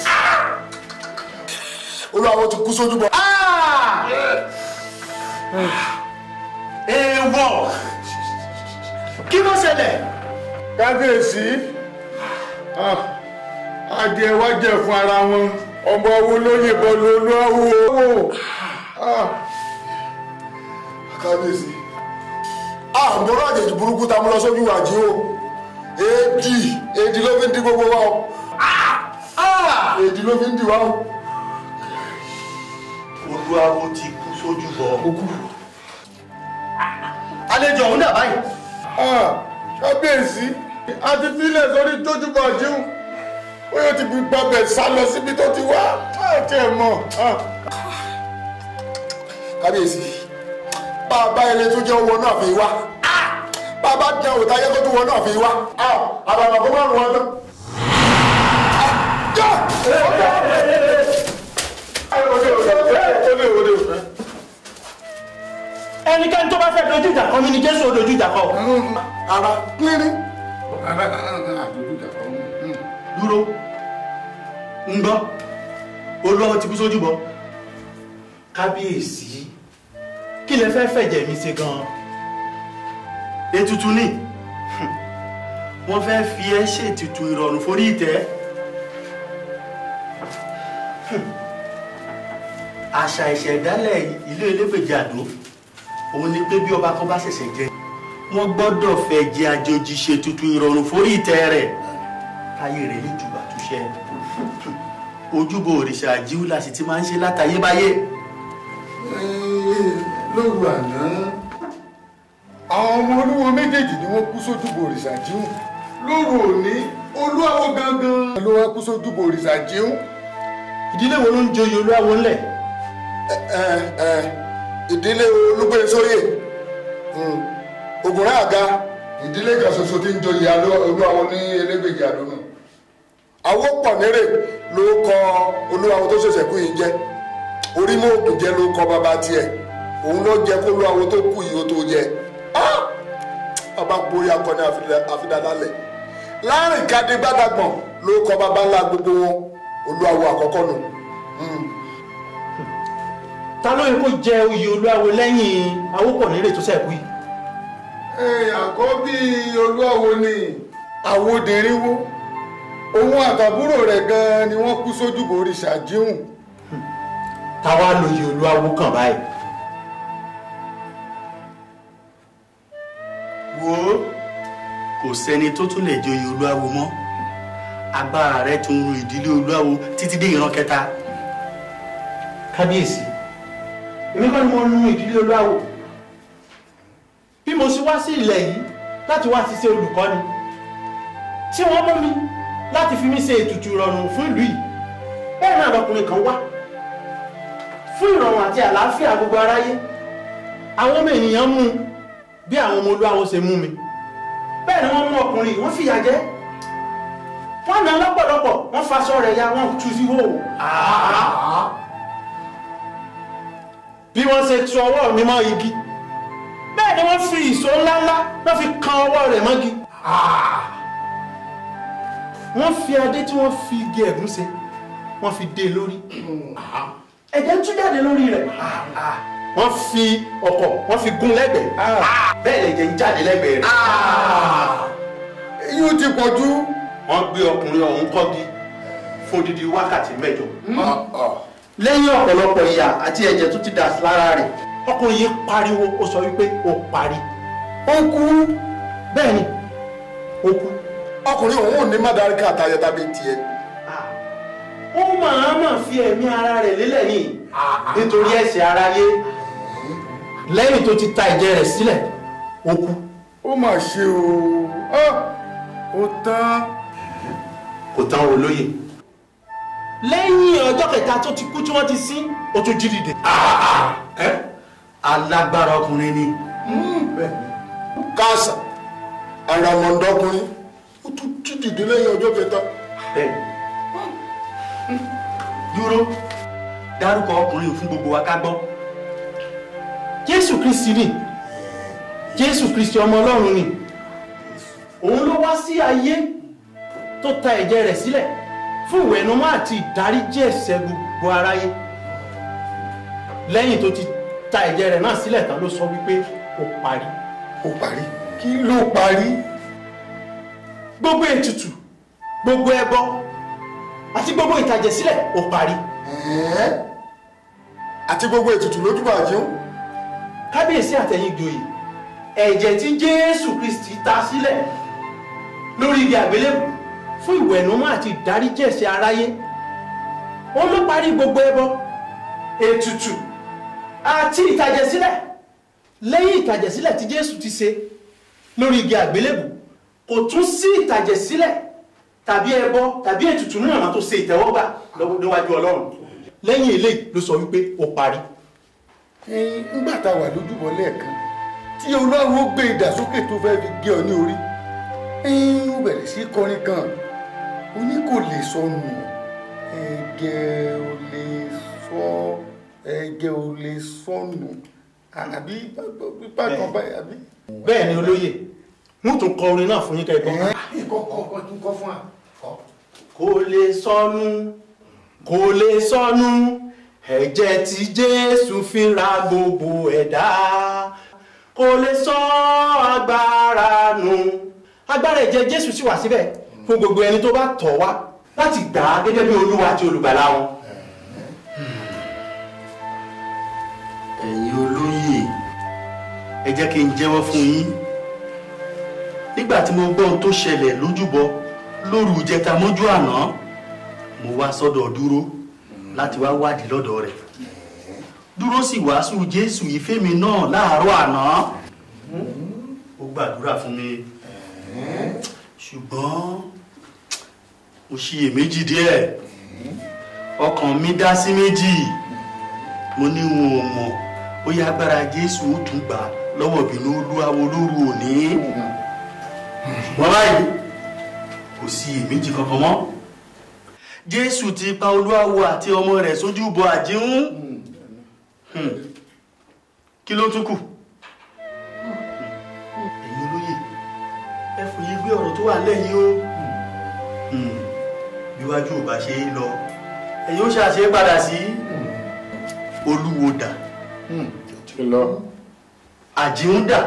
olùwàwọ̀ ti kú sójú bọ. Èèwọ̀! Kí ló ṣẹlẹ̀? kábíyèsí ah, adìẹ wá jẹ fún ara wọn ọmọ owó ló yìnbọn lólu awo. kábíyèsí àmúrò àjèjì burúkú tá a mú lọ sójú wàjí o èdì èdì ló fi ń di gbogbo wa o èdì ló fi ń di wa o. olúwawo ti kú sójú bọ. àlejò ọ̀hún dà báyìí. kábíyèsí a ti filẹ̀ sórí tójúbọ̀ jíun ó yóò ti gbàgbẹ́ sá lọ síbi tó ti wá àti ẹ̀ mọ̀. kábíyèsí bàbá ẹni tó jẹ́ owó náà fi wá bàbá jẹ́ òòtá yẹ kó tó wọ náà fi wá àbàbà kó má rùn wọn tán. ẹnikẹ́ni tó bá fẹ́ dojú ìjà kọ mí ni jésù ó dojú ìjà kọ. ara pínrín. dúró ń gbọ́ olúwawo ti kú sójú bọ. kábíyèsí kí lẹ fẹ́ fẹ̀jẹ̀ mi ṣe gan-an. ètùtù ni wọ́n fẹ́ fi ẹ́ ṣètùtù ìrọ̀rùn forí ìtẹ́. àṣà ìṣẹ̀dálẹ̀ ilé elégbèjì àdó òun ni pé bí ọba kan bá ṣẹ̀ṣẹ̀ jẹ wọ́n gbọ́dọ̀ fẹ́ jẹ àjòjì ṣètùtù ìrọ̀rùn forí ìtẹ́ rẹ̀ káyé rẹ̀ lè jùbà túṣẹ́ ojúbọ òrìṣà àjíwúlà sì ti máa ń ṣe látayébáyé. lóru àná àwọn ọmọ olúwo méjèèjì ni wọ́n kú sójúbọ òrìṣà jíun lóru òní olúwawo gangan ló wá kú sójúbọ òrìṣà jíun. ìdílé wo ló ń joyè olúwawo ńlẹ̀. ẹ ẹ ìdílé olúgbésóyè ògùnrán àga ìdílé kan ṣoṣo tí ń joyè olúwawo ní elégbèjì àdónù àwo pọ̀ nírè ló kọ olúwawo tó ṣẹ̀ṣẹ̀ kú yìí jẹ́ orí mọ́ òkú jẹ́ ló kọ bàbá tiẹ̀ òun ló jẹ́ kó olúwawo tó kú yìí ó tó jẹ́ bàbá borí akọni àfidàlálẹ̀ láàrin kadì gbàdàgbọ̀n ló kọ bàbá ńlá gbogbo wọn olúwawo àkọ́kọ́ nù. ta ló yẹ kó jẹ oyè olúwawo lẹ́yìn awópọ̀nérè tó ṣẹ̀kú yìí. àkọ́bí olúwawo ni àwòdìrínwó òun àtàbúrò rẹ̀ gan-an ni wọ́n kú sójúbọ òrìṣà jíhùn. táwa lóye olúwawo kàn báyìí. wo kò sẹ́ni tó tún lè joyè olúwawo mọ́ agbára rẹ̀ tún ru ìdílé olúwawo títí dé ìran kẹta. kábíyèsí èmi kọ́ ni mo nu ìdílé olúwawo bí mo ṣe wá sí ilẹ̀ yìí láti wá ṣiṣẹ́ olùkọ́ni tí wọ́n mú mi láti fi mí ṣe ètùtù ìrọ̀rùn fún ìlú yìí bẹ́ẹ̀ náà lọkùnrin kan wá fún ìrọ̀rùn àti àlàáfíà gbogbo aráyé àwọn ọmọ ènìyàn mú un bí àwọn ọmọ olúwawo ṣe mú mi bẹ́ẹ̀ ni wọ́n mú ọkùnrin wọ́n fìyà jẹ wọ́n nà lọ́pọ̀lọpọ̀ wọ́n faṣọ rẹ̀ ya wọ́n tú sí hò bí wọ́n ṣe tu ọwọ́ mi mọ́ igi bẹ́ẹ̀ ni wọ́n fi ìṣó ńláńlá wọ́n fi kan ọwọ́ rẹ̀ mọ́gi wọ́n fi adé tí wọ́n fi igi ẹ̀gún ṣe wọ́n fi dé lórí ẹ̀jẹ̀ ń tú jáde lórí rẹ̀ wọ́n fi ọ̀kọ̀ wọ́n fi gún lẹ́gbẹ̀ẹ́ bẹ́ẹ̀ lẹ̀jẹ̀ ń jáde lẹ́gbẹ̀ẹ́ rẹ̀. yóò ti pọ̀ jù. wọ́n gbé ọkùnrin ọ̀hún kọ́gi fún odidi wákàtí mẹ́jọ. lẹ́yìn ọ̀pọ̀lọpọ̀ ìyà àti ẹ̀jẹ̀ tó ti dà sí lára rẹ̀ ọkùnrin yìí pariwo ó sọ wípé ó parí. ó kú. bẹ́ẹ̀ ni ó kú. ọkùnrin òun ò ní mádàríkà àtàyẹ tàbí tiẹ̀. ó máa máa fi ẹ̀mí ara rẹ̀ lélẹ̀ ní nítorí ẹ̀ṣẹ̀ aráyé lẹ́yìn tó ti ta ẹ̀jẹ̀ rẹ̀ sílẹ̀ ó kú. ó mà ṣe o ó tán. kò tán olóye lẹ́yìn ọjọ́ kẹta tó ti kú tí wọ́n ti sin ó tún jí dìde. alágbára ọkùnrin ni. káàsà àràmọ̀ndọ́kùnrin ó tún jí dìde lẹ́yìn ọjọ́ kẹta. dúró dárúkọ ọkùnrin fún gbogbo wa ká gbọ́. jésù kristi ni jésù kristi ọmọ ọlọ́run ni òun ló wá sí ayé tó ta ẹ̀jẹ̀ rẹ̀ sílẹ̀ fún ìwẹ̀nùmọ́ àti ìdáríjì ẹ̀ṣẹ̀ gbogbo aráyé lẹ́yìn tó ti ta ẹ̀jẹ̀ rẹ̀ náà sílẹ̀ tán ló sọ wípé ó parí. ó parí kí ló parí. gbogbo ètùtù gbogbo ẹbọ àti gbogbo ìtàjẹ̀sílẹ̀ ó parí. àti gbogbo ètùtù lójúbà àjíún. kábíyèsí àtẹ̀yìn ìjòyè ẹ̀jẹ̀ tí jésù kristi ta sílẹ̀ lórí igi àgbélébù fún ìwẹ̀nùmọ́ àti ìdáríjì ẹ̀ṣẹ̀ aráyé ó ló parí gbogbo ẹbọ ètùtù àti ìtàjẹ̀sílẹ̀ lẹ́yìn ìtàjẹ̀sílẹ̀ tí jésù ti ṣe lórí igi àgbélébù kò tún sí ìtàjẹ̀sílẹ̀ tàbí ẹbọ tàbí ètùtù náà máa tó ṣe ìtẹ́wọ́gbà lọ́wọ́ níwájú ọlọ́run lẹ́yìn eléyìí ló sọ wípé ó parí. ẹyin ńgbà tá a wà lójúbọ lẹ́ẹ̀kan tí ọlọ́run ó gbé ìdàsókè tó fẹ́ fi gé ọ ní orí ẹyin ó bẹ̀rẹ̀ sí kọrin kan ó ní kò lè sọnù ẹ̀gẹ́ ò lè sọ ẹ̀gẹ́ ò lè sọnù àbí pípa kan báyìí àbí. bẹ́ẹ̀ ni olóyè wọ́n tún kọ orin náà fún yín kẹ́kọ̀ọ́. kọ́kọ́ tún kọ́ fún wa. kò lè sọnù kò lè sọnù ẹ̀jẹ̀ tí jésù fi ra gbogbo ẹ̀dá kò lè sọ agbára nù agbára ẹ̀jẹ̀ jésù sì wà síbẹ̀ fún gbogbo ẹni tó bá tọ̀ wá láti gbà á gẹ́gẹ́ bí olúwa àti olùgbàlà wọn. ẹ̀yin olóyè ẹ jẹ́ kí n jẹ́wọ́ fún yín nígbà tí mo gbọ́ ohun tó ṣẹlẹ̀ lójúbọ lóru ìjẹta mọ́jú àná mo wá sọ́dọ̀ dúró láti wá wádìí lọ́dọ̀ rẹ̀ dúró sì wàásù jésù ìfẹ́ mi náà láàárọ̀ àná ó gbàdúrà fún mi ṣùgbọ́n mo ṣiyèméjì díẹ̀ ọkàn mi dá sí méjì mo ní wọn ò mọ̀ bóyá agbára jésù ó tún gbà lọ́wọ́ ìbínú olúwawo lóru òní ṣùgbọ́n báyìí kò sí iyèméjì kankan mọ́ jésù ti pa olúwawo àti ọmọ rẹ̀ sójú bọ àjíhún kí ló tún kù ẹ̀yin olóyè ẹ fòye gbé ọ̀rọ̀ tó wà lẹ́yìn o bíwájú ò bá ṣe é lọ ẹ̀yin ó ṣàṣe padà sí olúwo dà àjíhún dà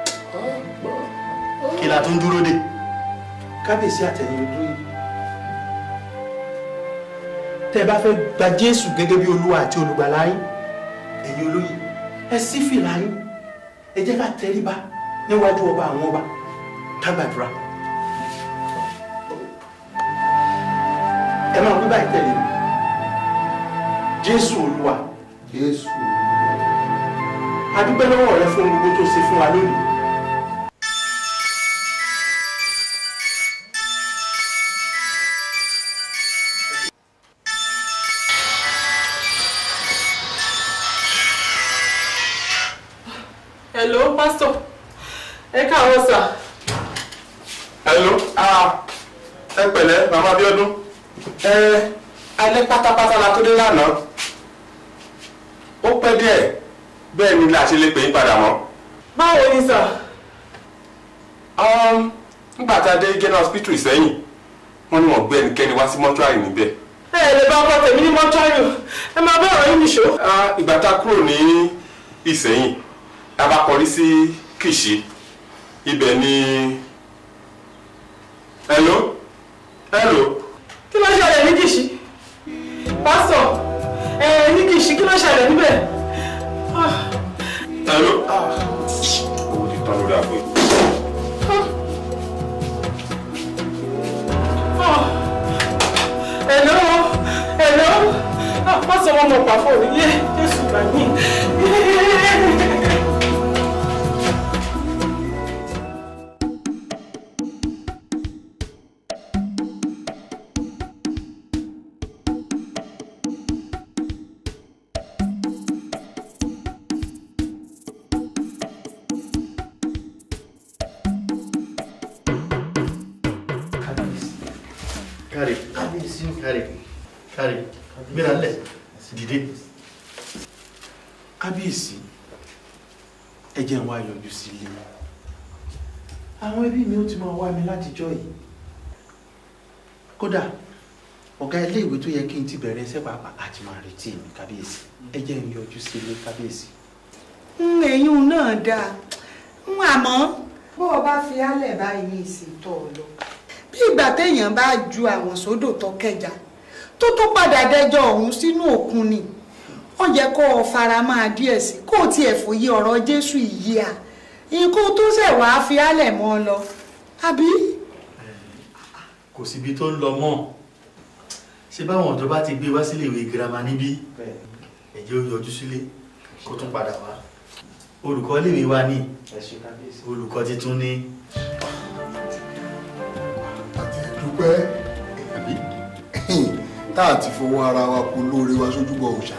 kí la tún dúró dé. kábíyèsí àtẹ̀yìn olóyè tẹ́ ẹ bá fẹ́ gba jésù gẹ́gẹ́ bí olúwa àti olùgbàlà yín ẹ̀yin olóyè ẹ ṣí fìlà yín ẹ jẹ́ ká tẹríba níwájú ọba àwọn ọba ká gbàdúrà ẹ máa wí báyìí tẹ̀lé mi jésù olúwa jésù a dúpẹ́ lọ́wọ́ rẹ fún gbogbo tó ṣe fún wa lónìí. hello pastor ẹ káàárọ̀ sà. hello ah ẹ pẹ̀lẹ́ màmá Abíọ́dún ẹ alẹ́ pátápátá la tó dé lánàá ó pẹ́ díẹ̀ bẹ́ẹ̀ ni la ṣe lè pè yín padà mọ́. báwo ni sà. nígbà tá a dé general hospital Ìsẹ́yìn wọ́n ní wọ́n gbé ẹnikẹ́ni wá sí mọ́túárì níbẹ̀. ẹ lè bá ọkọ tèmi ní mọ́túárì o ẹ máa bá ọ̀rọ̀ yín nìṣó. ìgbà tá a kúrò ní Ìsẹ́yìn a bá kọrí sí Kìṣí ibẹ̀ ni hello hello. kí ló ṣẹlẹ̀ ní Kìṣí pásítọ̀ ẹ ní Kìṣí kí ló ṣẹlẹ̀ níbẹ̀. hello. owó ti tán lórí àpò yìí. hello hello pásítọ̀ wọn mọ̀ pàfọ́ òní yé Jésù gbà mí. kárí kárí kárí gbéra lẹ̀ dìde. kábíyèsí ẹ jẹ́ n wá yọjú sí ilé àwọn ẹbí mi ó ti máa wá mi látijọ́ yìí kódà ọ̀gá ilé ìwé tó yẹ kí n ti bẹ̀rẹ̀ iṣẹ́ pàápàá àti máa retí mi kábíyèsí ẹ jẹ́ n yọjú sí ilé kábíyèsí. ẹ̀yún náà dáa ń àmọ́ bó o bá fi álẹ̀ báyìí ní ìsìntọ́ ọ lọ bí ìgbà téèyàn bá ju àwọn sódò tó kẹjà tó tó padà dẹjọ́ ọ̀hún sínú òkun ni ó yẹ kó o fara máa díẹ̀ sí kó o tiẹ̀ fòye ọ̀rọ̀ Jésù yìí à ikú tó ṣẹ̀ wá fi álẹ̀ mọ́ ọ lọ àbí. kò síbi tó ń lọ mọ́ ṣé báwọn ọ̀dọ́ bá ti gbé wá sílé ìwé girama níbí ẹ̀jẹ̀ ó yọjú sílé kó tún padà wá olùkọ́ iléèwé wa ní olùkọ́ titun ní. dúpẹ́ tá a ti fọwọ́ ara wa kó lóore wa sójúbọ òòṣà.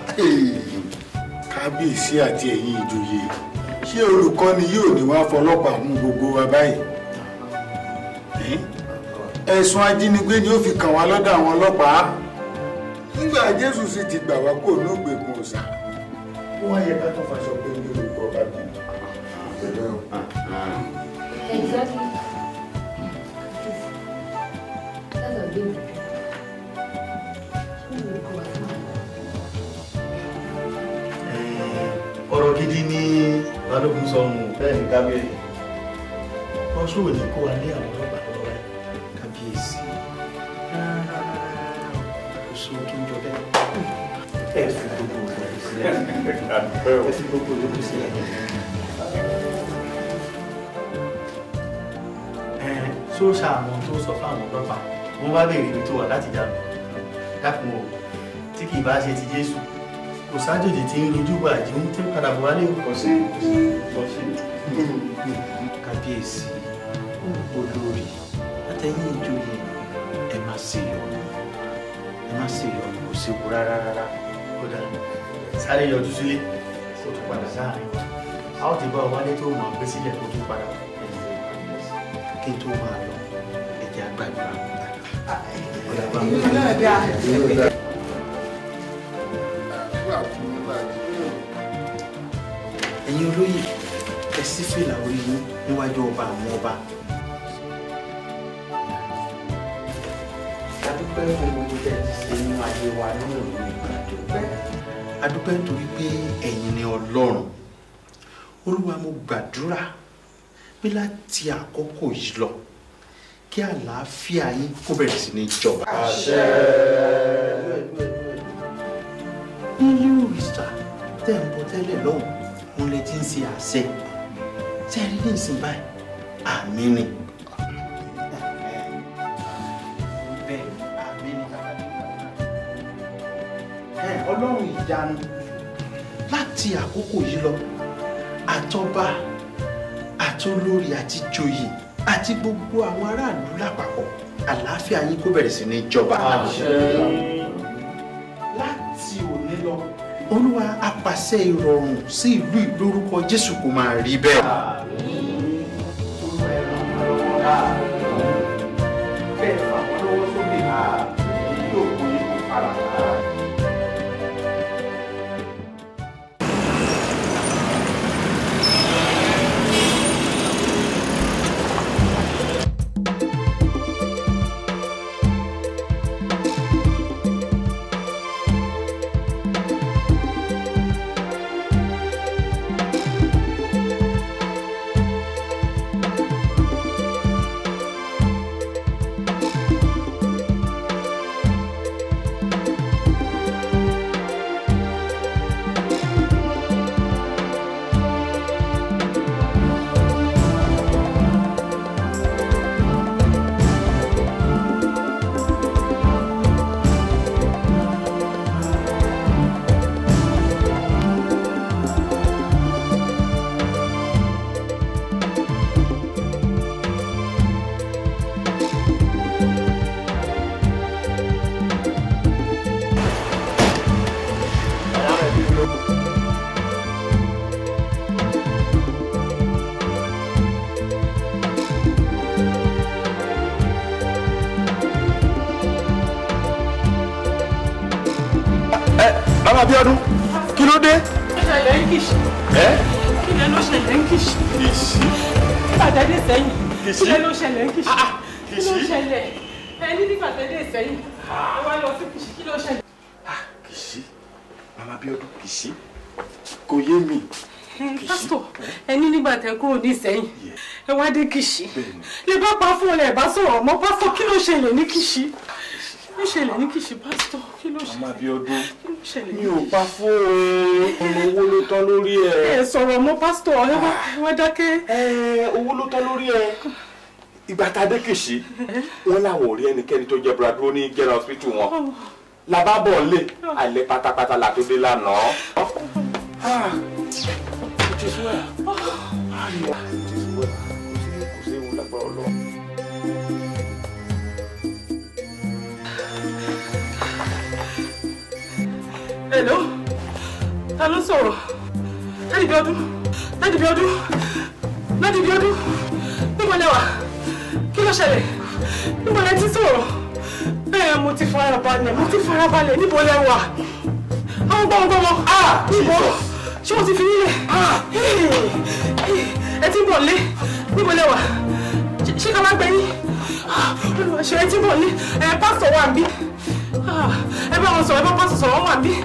kábíyèsí àti ẹ̀yin ìjòyè ṣé olùkọ́ni yóò ní wá fọlọ́pàá mú gbogbo wa báyìí Ẹ́? ẹ̀sùn ajínigbé ni ó fi kàn wá lọ́dọ̀ àwọn ọlọ́pàá nígbà jésù sì ti gbà wá kó ní ògbèkùn ọ̀sà ó wá yẹ ká tó faṣọ pé ní olùkọ́ bá bí. Exactly. That's a big ọ̀rọ̀ gidi ní balógun sọnù bẹ́ẹ̀ ni kábíyèsí ọṣù òní kó wa lé àwọn ọlọ́pàá lọ́wọ́ rẹ̀ kábíyèsí oṣù tó ń jọ bẹ́ẹ̀ ẹ fi gbogbo ìlú sílẹ̀ ẹ fi gbogbo ìlú sílẹ̀ ẹ ṣó ṣàmọ tó sọ fáwọn ọlọ́pàá wọ́n bá béèrè ibi tó wà láti dànù dákun o tí kì í bá ṣe ti Jésù kò sájòjì tí ń rojú bá àjí ń tí ń padà bọ̀ wálé o. kò sí kò sí. kábíyèsí olórí àtẹ̀yìn ìjòyè ẹ má ṣe yọnu ẹ má ṣe yọnu kò séwu rárá rárá ó dà sáré yọjú sílé kó tún padà sáàrin a ó ti bá ọ wálé tó mọ̀ gbé sílẹ̀ kó tún padà kí n tó máa lọ ẹ̀jẹ̀ àgbàdúrà. ẹ̀yin olóyè ẹ sí fìlà orí yín níwájú ọba àwọn ọba. adúpẹ́ fún gbogbo tẹ́ ẹ ti ṣe nínú ayé wa nínú ìlú ìgbà dúpẹ́. adúpẹ́ nítorí pé ẹ̀yin ni ọlọ́run olúwa mo gbàdúrà pé láti àkókò yìí lọ kí àlàáfíà yín kó bẹ̀rẹ̀ sí ní jọba. àṣẹ. nílé òrìṣà tẹ̀ ń bọ tẹ́lẹ̀ lọ́hùn òun lè ti ń ṣe àṣẹ ṣe rí ní ìsìn báyìí àmì ni. bẹ́ẹ̀ àmì ni ẹ ọlọ́run ìyanu láti àkókò yìí lọ àtọba àtolórí àti joyè àti gbogbo àwọn aráàlú lápapọ̀ àlàáfíà yín kó bẹ̀rẹ̀ sí ní jọba. láti òní lọ olúwa apàṣẹ ìrọ̀rùn sí ìlú ìlórúkọ jésù kò máa rí bẹ́ẹ̀. bẹ́ẹ̀ fà wọ́n lọ́wọ́ sókè yóò kó yín kó fara. bàbá Abíọ́dún kí ló dé. ó ṣẹlẹ̀ ń kìsì. ẹ kí lẹ ló ṣẹlẹ̀ ń kìsì. kìsì. nígbà tẹ́ dé sẹ́yìn. Kìsì? kí lẹ ló ṣẹlẹ̀ ń kìsì. kí ló kìsì? ṣẹlẹ̀ ẹ ní nígbà tẹ́ dé sẹ́yìn. ẹ wá lọ sí kìsì kí ló ṣẹlẹ̀. kìsì bàbá Abíọ́dún kìsì kò yé mi. pásítọ̀ ẹ ní nígbà tẹ́ kúrò ní sẹ́yìn ẹ wá dé kìsì. lè bá pa fún ọ lẹ bá sọ̀rọ̀ mọ́ pásítọ̀ kí ló ṣẹlẹ̀ ní kìsì. ló ṣẹlẹ̀ ní kìí ṣe pásítọ̀ kí ló ṣe màmá Abíọ́dún kí ló ṣẹlẹ̀ mi ò pa fóònù ọmọ owó ló tán lórí ẹ. ẹ sọ̀rọ̀ mọ́ pásítọ̀ ẹ wá ẹ wá dákẹ́. ẹ owó ló tán lórí ẹ ìgbà tá a dé kìsì wọn làwọn ò rí ẹnikẹ́ni tó jẹ́ bradro ní general hospital wọn làbábọ̀ lè alẹ́ pátápátá la tó dé lánàá. Ah, it is well. Ah, it is well. kò sí ewu lágbára Ọlọ́run. Hello? Ta ló sọ̀rọ̀? Dádì Bíọ́dún? Dádì Bíọ́dún? Dádì Bíọ́dún? Níbo lẹ wà? Kí ló ṣẹlẹ̀? Níbo lẹ ti sọ̀rọ̀? Bẹ́ẹ̀ mo ti farabalẹ̀, mo ti farabalẹ̀, níbo lẹ wà? Àwọn gbọ́mọgbọ́mọ. Níbo? Ṣé wọ́n ti fi nílẹ̀? Ẹ ti ń bọ̀ lé. Níbo lẹ wà? Ṣé ká má gbẹ yín? Olùwà ṣe ẹ ti ń bọ̀ lé. Ẹ pásítọ̀ wà ń bí. Ẹ bá wọn sọ̀rọ̀, ẹ bá pásítọ̀ sọ̀rọ̀, wọ́n wà ń bí.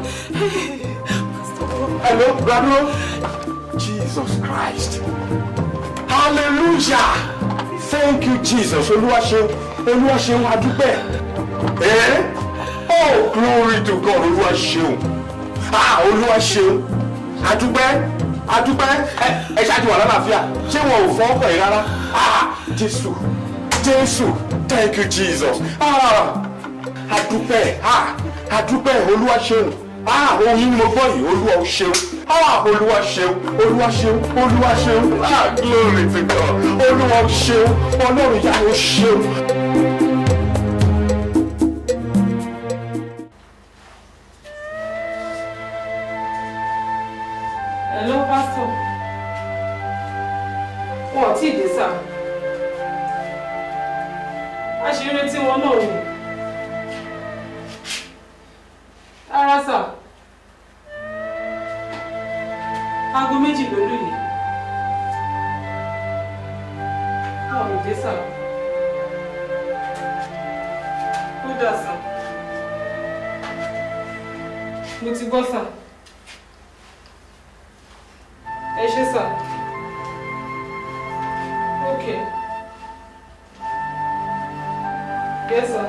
Hello, Bradro. Jesus Christ. Hallelujah. Thank you, Jesus. Olúwa ṣeun. Olúwa ṣeun adúpẹ́. Eh? Oh, glory to God. Olúwa ṣeun. Ah, Olúwa ṣeun. Adúpẹ́. Adúpẹ́. Ẹ ẹ ṣáàtì wà lálàáfíà. Ṣé wọn ò fọ́ ọkọ̀ yìí rárá? Ah, Jésù. Jésù. Thank you, Jesus. Ah, adúpẹ́. Ah, adúpẹ́. Olúwa ṣeun ah ohun yìí ni mo gbọ́ yìí olúwa ò ṣeun ah olúwa ṣeun olúwa ṣeun olúwa ṣeun ah glory to God olúwa ò ṣeun ọlọ́run yà ó ṣeun. Hello, Pastor. Wọn ò tí ì dé sá. A ṣe ń retí wọn náà ni. Rárá sá. Aago méjì ló lù yìí. Wọn ò dé sá. Ó dà sá. Mo ti gbọ́ sá. Ẹ ṣé sá. Okay. Yes, sir.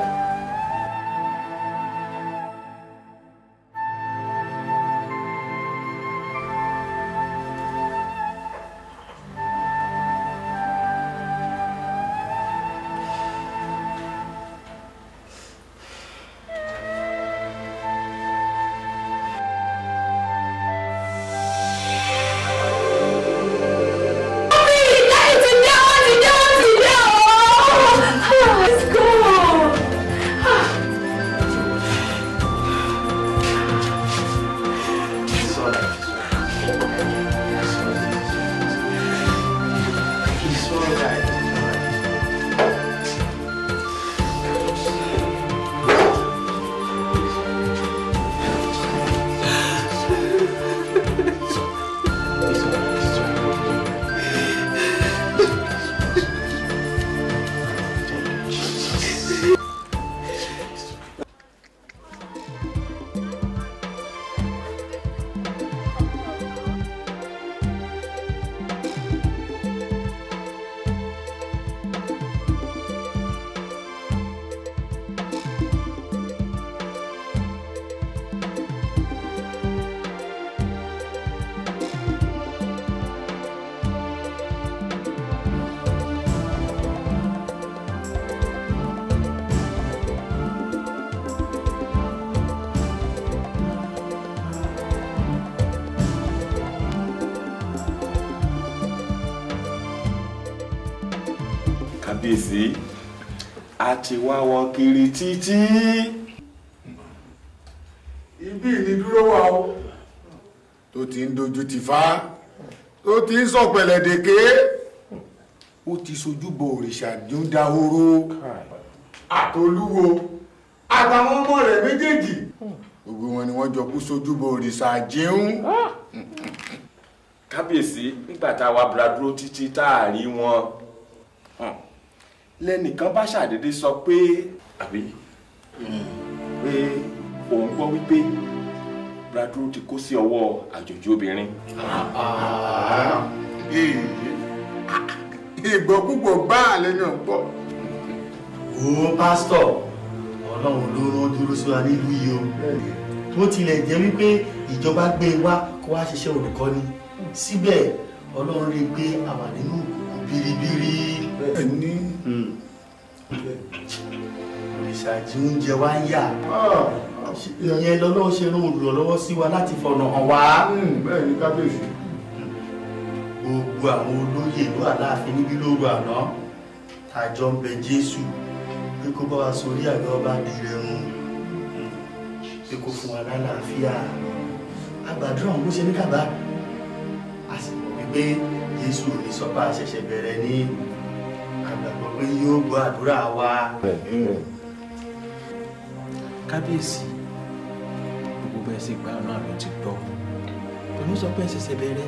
kábíyèsí a ti wá wọn kiri títí. ibi ìnidúró wa o tó ti ń dojú ti fa tó ti ń sọ̀pẹ̀lẹ̀ dèké ó ti sojúbọ òrìṣà ní ó dahoro àtolúwo àtàwọn ọmọ rẹ̀ méjèèjì gbogbo wọn ni wọ́n jọ kú sojúbọ òrìṣà jíún. kábíyèsí nígbà tá a wá búra dúró títí tá a rí wọn lẹ́nìkan bá ṣàdédé sọ pé àbí pé òun gbọ́ wípé bradro ti kó sí ọwọ́ àjòjì obìnrin. ìgbọ́kúgbọ̀ bá àlẹ́ náà gbọ́. wo pásítọ̀ ọlọ́run ló rán dúró sí wa nílùú yìí o tó tilẹ̀ jẹ́ wípé ìjọba gbé e wá kó wá ṣiṣẹ́ olùkọ́ni síbẹ̀ ọlọ́run rí i pé àwa nínú biribiri. ẹni ìṣàjì oúnjẹ wa ń yà ìyẹn lọ́lọ́run ṣe rán olùrànlọ́wọ́ sí wa láti fọ̀nà hàn wá. bẹ́ẹ̀ ni kábíyèsí. gbogbo àwọn olóyè ìlú àláàfin níbí lóru àná tàjọ ń bẹ jésù pé kó bá wa sórí àgbẹ̀ ọba dìrẹ̀rùn pé kó fún wa lálàáfíà àgbàdúrà òun ló ṣe ní kàbá a sì mọ̀ wípé jésù ò ní sọ́pà ṣẹ̀ṣẹ̀ bẹ̀rẹ̀ ní àgbàgbọ́ pé yóò gbọ́ àdúrà wa. kábíyèsí gbogbo bẹ́ẹ̀ sì gba ọ̀nà àlọ́ ti gbọ́ òní sọ pé ẹ ṣẹ̀ṣẹ̀ bẹ̀rẹ̀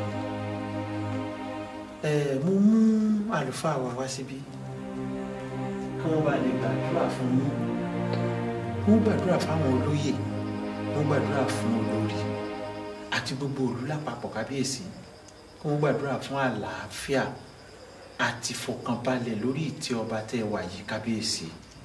ẹ mo mú àlùfáà wa wá síbí kí wọ́n bá lè gbàdúrà fún yín. mo gbàdúrà fáwọn olóyè mo gbàdúrà fún olórí àti gbogbo òlú lápapọ̀ kábíyèsí kí wọ́n gbàdúrà fún àlàáfíà àti fọkànbalẹ̀ lórí ìtẹ́ ọba tẹ́ ẹ wà yìí kábíyèsí.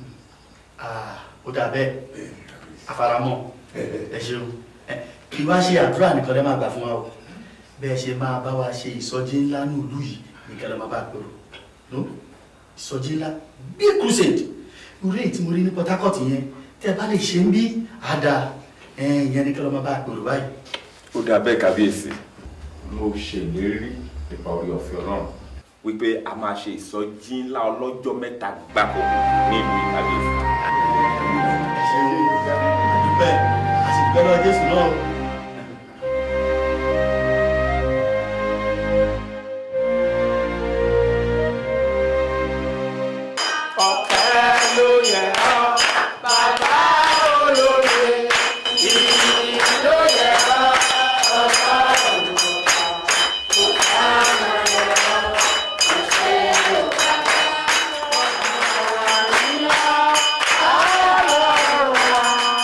ó dà bẹ́ẹ̀ àfaramọ́ ẹ ṣeun kí wá ṣe àdúrà nìkan lẹ́ máa gbà fún wa o bẹ́ẹ̀ ṣe máa bá wa ṣe ìsọjí ńlá ní ìlú yìí nìkan lẹ́ máa bá gbèrò no ìsọjí ńlá big crusade irú èyí tí mo rí ní Port Harcourt yẹn tẹ́ ẹ bá lè ṣe ń bí àdá ìyẹn nìkan lẹ́ máa bá gbèrò báyìí. ó dà bẹ́ẹ̀ kábíyèsí mo ṣèlérí nípa orí ọ̀fẹ́ ọlọ́run wípé a máa ṣe ìsọjí ńlá ọlọ́jọ́ mẹ́ta gbáko ní ìlú ìkábíyèsí. ẹ ṣe àdúpẹ́ àṣìpẹ́ lọ Jésù náà. ọpẹ́ ló yẹ ọ́ bàbá olóye ìyìn ló yẹ ọ́ ọba olùkọ́ ọba olùkọ́ ìṣe yorùbá ọba nílá ọlọ́run wa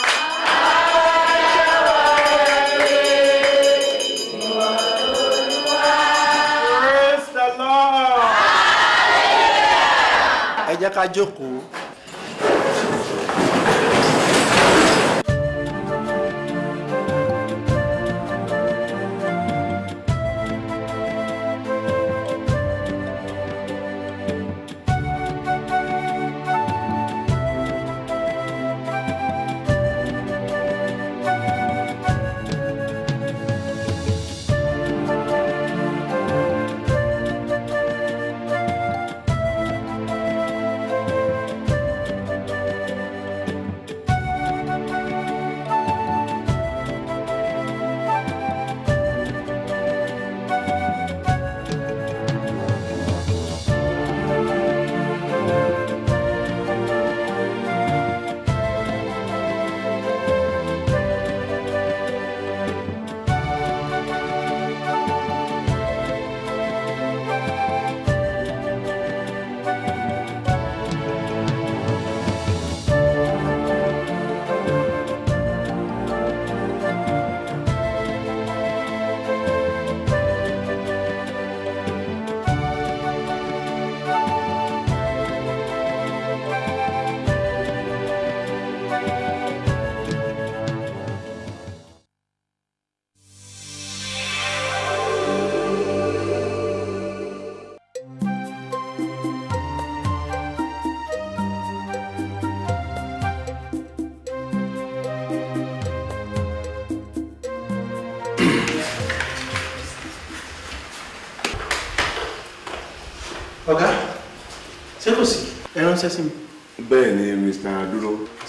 Praise the Lord. ẹ jẹ́ ká jókòó. ọ̀gá ṣé kò sí ẹ ránṣẹ́ sí mi. bẹ́ẹ̀ ni mr dúró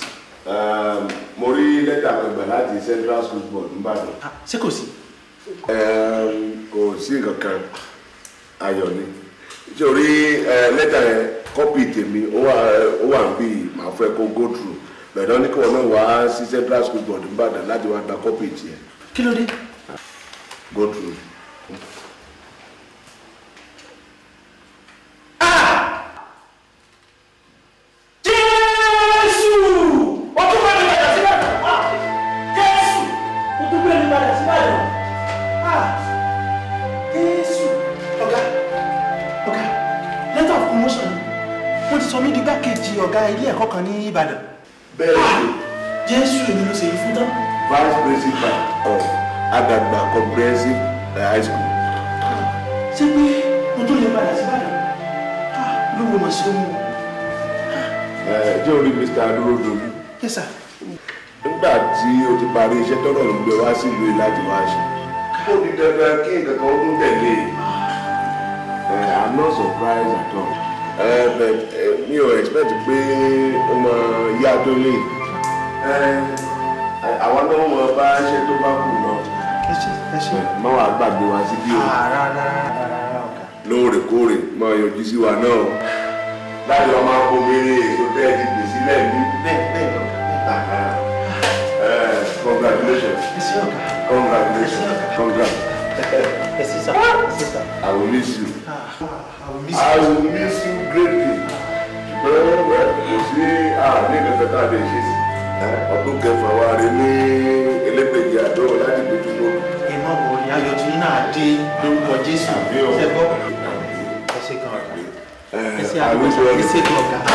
um, mo rí lẹ́tà kan gbà láti central school board nìbàdàn. ṣé kò sí. Um, kò sí nǹkan kan ayọ̀ ni nítorí lẹ́tà yẹn kọ́pì tèmi ó wà ó wà bí màá fẹ́ kó go through bẹ̀rẹ̀ ní kí wọn náà wá sí central school board nìbàdàn láti wá gba kọ́pì tiẹ̀ kí ló dé. go through. jésù ó tún bẹ́ẹ̀ ní padà síbẹ̀ jésù ó tún bẹ́ẹ̀ ní padà síbẹ̀ jésù ọ̀gá ọ̀gá letter of promotion wọ́n ti sọ mí di gbákejì ọ̀gá ilé ẹ̀kọ́ kan ní ìbàdàn. bẹ́ẹ̀ ni jésù èmi ló ṣe yí fún tán. vice principal of Adagba comprehensive high school. ṣé pé mo tó lè padà sí Ìbàdàn lówó mọ̀ sí ohun. ẹ jẹ́ orí Mr. adúródolú yes sir. nígbà tí o ti parí iṣẹ́ tọ́lọ̀ ló gbé wá sílùú yìí láti wá ṣe. ó di dandan kí nǹkan kan ó tún tẹ̀lé e i'm not surprised at all. ẹ bẹ ẹ mi ò expect pé ó mọ yá tó lè. ẹ àwa náà mọ bá ṣe tó bá kù náà. ẹ ṣe ẹ ṣe. má wàá gbàgbé wa síbí o. rárá rárá rárá ọ̀gá. lóòrèkóòrè máa yọjú sí wa náà. láti ọmọ akóbèrè èso tẹ́ ẹ ti gbè sílẹ̀ ní. bẹ́ẹ̀ bẹ́ẹ̀ lọ. Uh, congratulations. Yes, sir. Congratulations. Congrats. Yes, sir. Yes, sir. I will miss you. I will miss I will miss you greatly. Ṣùgbọ́n kò sí àní kankan tá a lè ṣe sí. Ọdún kẹfà wa rè ní elépèjì àdó láti dojú mọ́. ẹ má wọ ní ayọ̀ tí yín náà dé lórúkọ jésù ṣe gbọ́. ẹ ṣe kan ọ̀gá. ẹ ṣe àdúgbò ẹ ṣe kan ọ̀gá.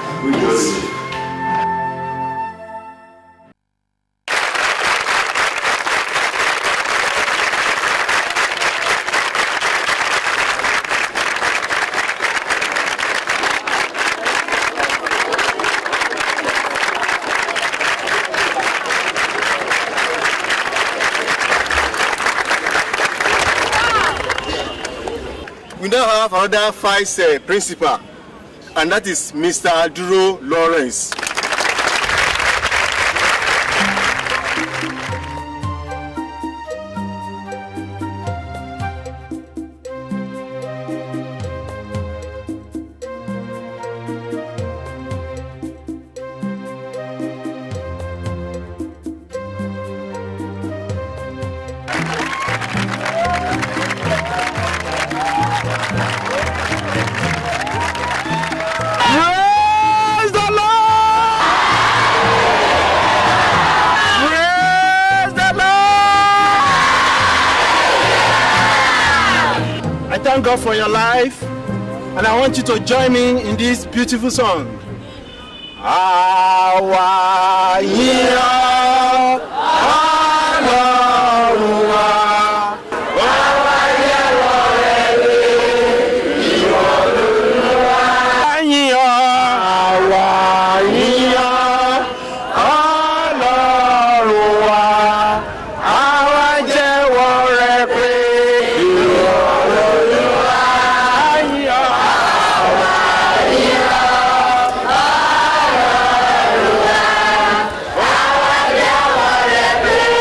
we now have another vice uh, principal and that is mr duro lawrence. Praise the Lord! Praise the Lord! I thank God for your life and I want you to join me in this beautiful song. Àwa yìn ọ́, Ọlọ́run wa. Àwa yẹ̀wọ̀ rẹ̀ lé, ìwọ l'Olúwa. Yìn ọ́, àwa yìn ọ́, Ọlọ́run wa. Àwa jẹ́wọ́ rẹ̀ pé ìwọ l'Olúwa. Yìn ọ́, àwa yìn ọ́. Ọlọ́run wa. Àwa jẹ́wọ́ rẹ̀ pé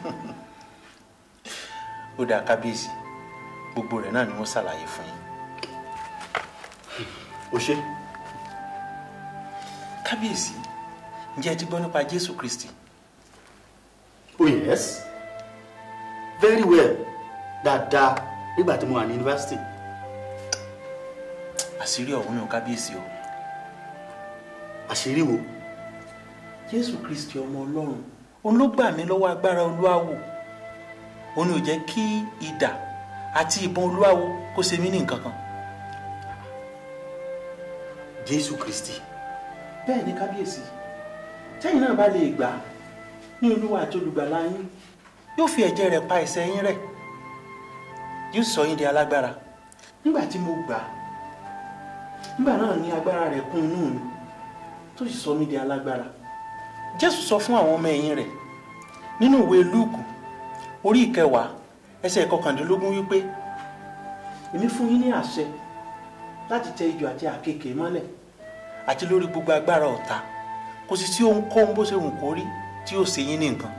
ó dáa kábíyèsí gbogbo rẹ̀ náà ni wọ́n ṣàlàyé fún yín. o ṣe. kábíyèsí ǹjẹ́ ẹ ti gbọ́ nípa jésù kristi. oh yes very well dáadáa nígbà tí mo wà ní yunifásitì. àṣírí ọ̀hún ni ò kábíyèsí o. àṣírí wo. jésù kristi ọmọ ọlọ́run òun ló gbà mí lọ́wọ́ agbára olúwawo òun ni ò jẹ́ kí idà àti ìbọn olúwawo kó ṣe mí ní nǹkan kan. jésù kristi. bẹ́ẹ̀ ni kábíyèsí tẹ́yìn náà bá lè gbà á ní olúwa àti olùgbàlà yín yóò fi ẹ̀jẹ̀ rẹ̀ pa ẹ̀ṣẹ̀ yín rẹ́ yóò sọ yín di alágbára nígbà tí mo gbà á nígbà náà ni agbára rẹ̀ kún inú mi tó sì sọ mí di alágbára jésù sọ fún àwọn ọmọ ẹ̀yìn rẹ̀ nínú ìwé lúùkù orí ìkẹwàá ẹsẹ̀ kọkàndínlógún wípé èmi fún yín ní àṣẹ láti tẹ ijò àti àkekèé mọ́lẹ̀ àti lórí gbogbo agbára ọ̀tá kò sì sí ohunkóhun bó ṣe wù kó rí tí yóò ṣe yín ní nǹkan.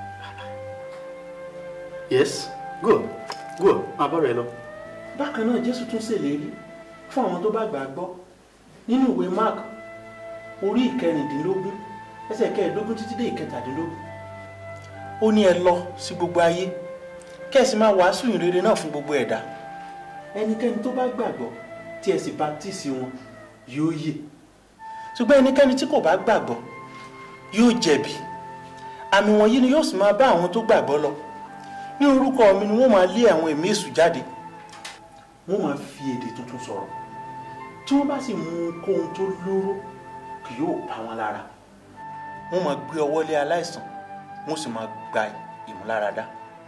yes go go máa bọ́ rẹ lọ. bákan náà jésù tún ṣèlérí fún àwọn tó bá gbà á gbọ́ nínú ìwé mark orí ìkẹrìndínlógún ẹsẹ̀ kẹẹ̀ẹ́dógún títí dé ìkẹtàdínlógún ó ní ẹ lọ sí gbogbo ayé kẹ́sì máa wàásù ìrere náà fún gbogbo ẹ̀dá ẹnikẹ́ni tó bá gbàgbọ́ tí ẹ sì baptisi wọn yóò yè ṣùgbọ́n ẹnikẹ́ni tí kò bá gbàgbọ́ yóò jẹ̀bi àmì wọ̀nyí ni yóò sì máa bá àwọn tó gbàgbọ́ lọ ní orúkọ mi ni wọ́n máa lé àwọn ẹ̀mí èṣù jáde wọ́n máa fi èdè tuntun sọ̀rọ̀ tí wọ́n bá sì mú ohunkóhun tó lóró kì yóò pa wọn lára wọ́n máa gbé ọwọ́ lé aláìsàn wọ́n sì máa gba ìmúláradá.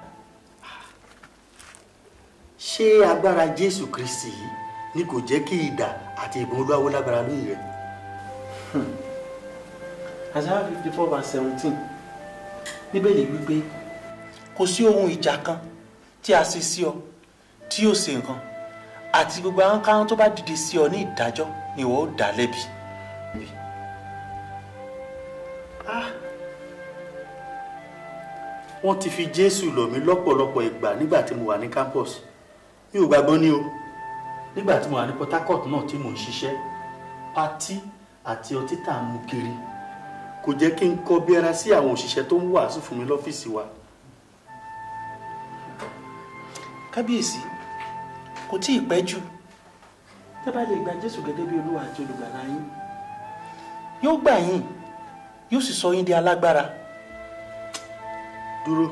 ṣé agbára jésù kristi yìí ni kò jẹ́ kí idà àti ìbọn olúwawo lágbára lóyè rẹ. Isaiah fifty four verse seventeen bíbélì wípé kò sí ohun ìjà kan tí a ṣe sí ọ tí yóò ṣe nǹkan àti gbogbo àwọn káwọn tó bá dìde sí ọ ní ìdájọ́ ni ìwọ ó dá lẹ́bi. wọ́n ti fi jésù lọ̀ mí lọ́pọ̀lọpọ̀ ìgbà nígbà tí mo wà ní campus mi ò gbàgbọ́ ní o nígbà tí mo wà ní port harcourt náà tí mò ń ṣiṣẹ́ patí àti ọtí tá à ń mu kiri kò jẹ́ kí n kọ́ bí ara sí àwọn òṣìṣẹ́ tó ń wàásù fún mi lọ́fíìsì wa. kábíyèsí kò tí ì pẹ́ jù tẹ́ bá lè gba jésù gẹ́gẹ́ bí olúwa àti olùgbàlà yín yóò gbà yín yóò sì sọ yín di alágbára. dúró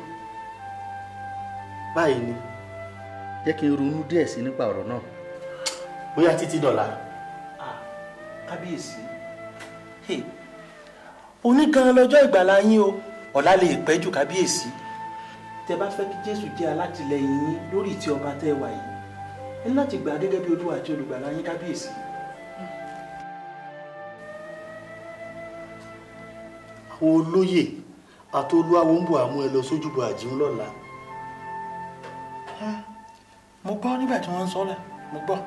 báyìí ni jẹ́ kí n ronú díẹ̀ sí nípa ọ̀rọ̀ náà bóyá títí dọ̀la. kábíyèsí òní gan lọ́jọ́ ìgbàlà yín o ọ̀la lè pẹ́ jù kábíyèsí tẹ́ bá fẹ́ kí jésù jẹ́ alátìlẹyìn yín lórí ìtì ọba tẹ́ wà yìí ẹ ní láti gbà á gẹ́gẹ́ bí olúwa àti olùgbàlà yín kábíyèsí. àwọn olóyè àti olúwawo ń bọ̀ àmú ẹ lọ sójúbọ àjíhùn lọ́la. mo gbọ́ nígbà tí wọ́n ń sọ́lá mo gbọ́.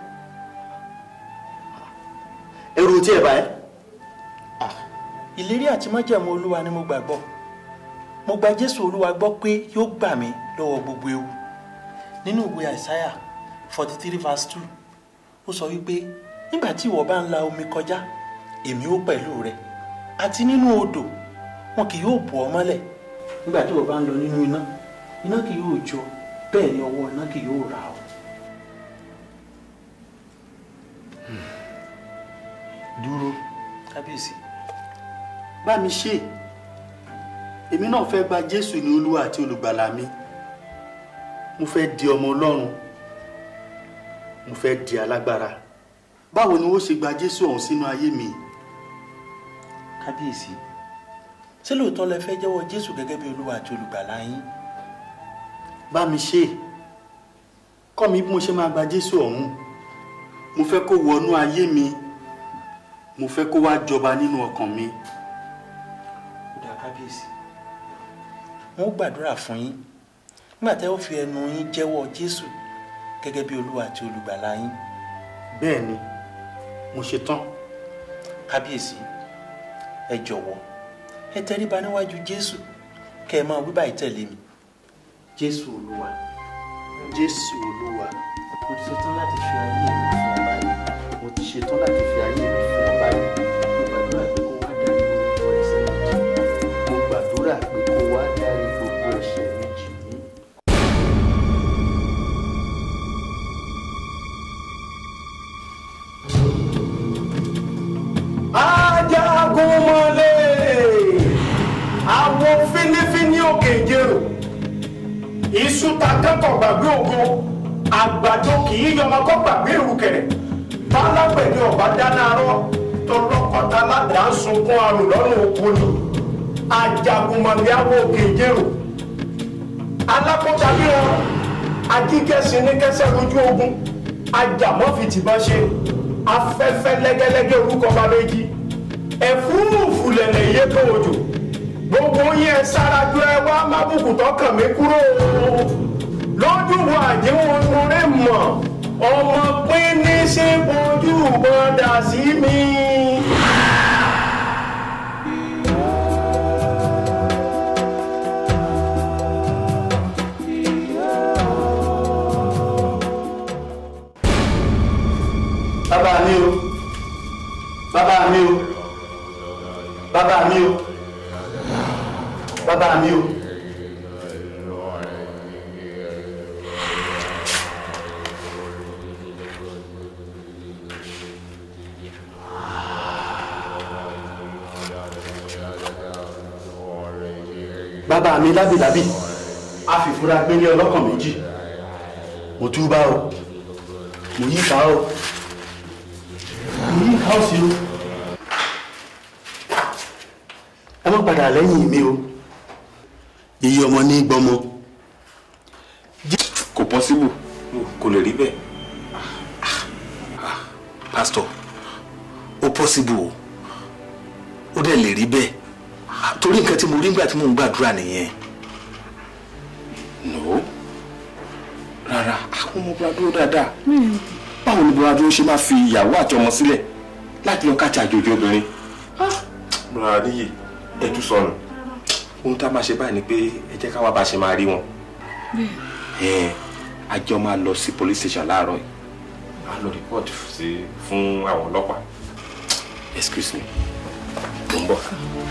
ẹrù tí ẹ bá ẹ. ìlérí àti májẹ̀mú olúwa ni mo gbàgbọ́ mo gba jésù olúwa gbọ́ pé yóò gbà mí lọ́wọ́ gbogbo ewu nínú ìwé àìsáyà forty three verse two ó sọ wípé nígbà tí ìwọ bá ń la omi kọjá èmi ó pẹ̀lú rẹ àti nínú odò wọn kì yóò bò ọ́ mọ́lẹ̀ nígbà tí ìwọ bá ń lọ nínú iná iná kì yóò jó bẹ́ẹ̀ ni ọwọ́ iná kì yóò rà ọ́. dúró kábíyèsí bá mi ṣe èmi náà fẹ́ gba jésù ní olúwa àti olùgbàlà mi mo fẹ́ di ọmọ ọlọ́run mo fẹ́ di alágbára báwo ni wọ́n ṣe gba jésù ọ̀hún sínú ayé mi. kábíyèsí ṣé lóòótọ́ lẹ fẹ́ jẹ́wọ́ jésù gẹ́gẹ́ bí olúwa àti olùgbàlà yín. bá mi ṣe kọ́ mi bí mo ṣe máa gba jésù ọ̀hún mo fẹ́ kó wọnú ayé mi mo fẹ́ kó wá jọba nínú ọkàn mi. ó dá kábíyèsí wọn ó gbàdúrà fún yín nígbà tẹ́ ó fi ẹnu yín jẹ́wọ́ jésù gẹ́gẹ́ bí olúwa àti olùgbàlà yín. bẹ́ẹ̀ ni mo ṣe tán. kábíyèsí ẹ jọ̀wọ́ ẹ tẹríba níwájú jésù kẹ́ ẹ máa wí báyìí tẹ̀lé mi jésù olúwa jésù olúwa mo ti ṣetán láti fi ayé mi fún ọ báyìí mo ti ṣetán láti fi ayé mi fún ọ báyìí mo gbàdúrà pé kó wá dárí gbogbo ẹ̀ṣẹ̀ mi jì mí. mo gbàdúrà pé kó wá dárí gbogbo ẹ̀ṣẹ̀ mi jì mí. ajagunmọ̀lé àwọn fínífíní òkè ìjẹrò iṣu ta kẹ́kọ̀ọ́ gbàgbé ògo àgbàdo kì í yọmọ kọ́ gbàgbé ìrùkẹ̀rẹ̀ tálágbẹ̀dẹ ọ̀bá dáná arọ́ tọlọ́kọ̀tà ládàá ń sunkún àrùn lọ́rùn òkú ni ajagunmọ̀lé àwọn òkè ìjẹrò alákọ̀ọ́ta bí wọn ajíkẹ́sìn ní kẹsẹ̀ lójú ogun ajàmọ́fìtìbọn ṣe afẹ́fẹ́ lẹ́gẹ́lẹ́gẹ́ orúkọ bá méjì ẹ̀fúrúfú lẹ̀lẹ̀ yé tó òjò gbogbo yín ẹ sárájú ẹ wá mábùkù tọkàn mi kúrò lójú wo àjẹwọ̀n orí mọ̀ ọmọ pín ní sí ojú bọ́dà sí mi. bàbá mi o bàbá mi o bàbá mi o bàbá mi o. bàbá mi lábìlábì a fìfúra gbélé ọlọ́kàn méjì mo túbà o mo yí ká o mo yí ká o sí o ẹ má padà lẹ́yìn mi o iye ọmọ ní gbọmọ. kò pọ́síbù kò lè rí bẹ́ẹ̀. pásítọ̀ ó pọ́síbù o ó dẹ̀ lè rí bẹ́ẹ̀ torí nǹkan tí mo rí nígbà tí mò ń gbàdúrà nìyẹn. no rárá àwọn ọmọ búradúró dáadáa báwo ni búradúró ṣe máa fi ìyàwó àti ọmọ sílẹ̀ láti lọ káàtì àjòjì obìnrin. rárá níyì ẹ tún sọnù ohun tá a máa ṣe báyìí ni pé ẹ jẹ́ ká wá bá a ṣe máa rí wọn. ẹ àjọ máa lọ sí police station láàárọ̀ yìí a lọ report sí fún àwọn ọlọ́pàá excuse me mo ń bọ̀.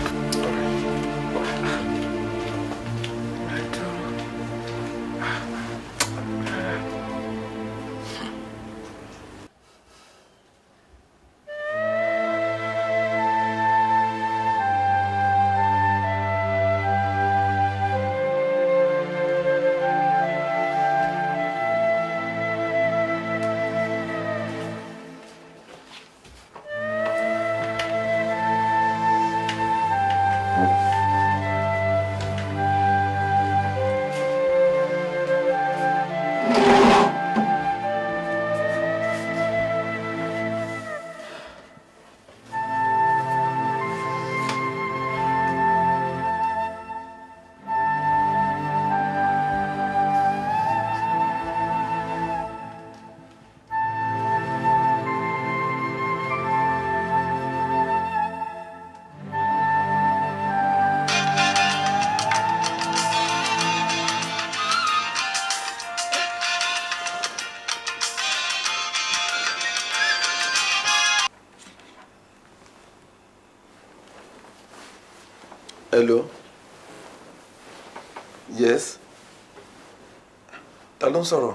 hello yes ta ló ń sọ̀rọ̀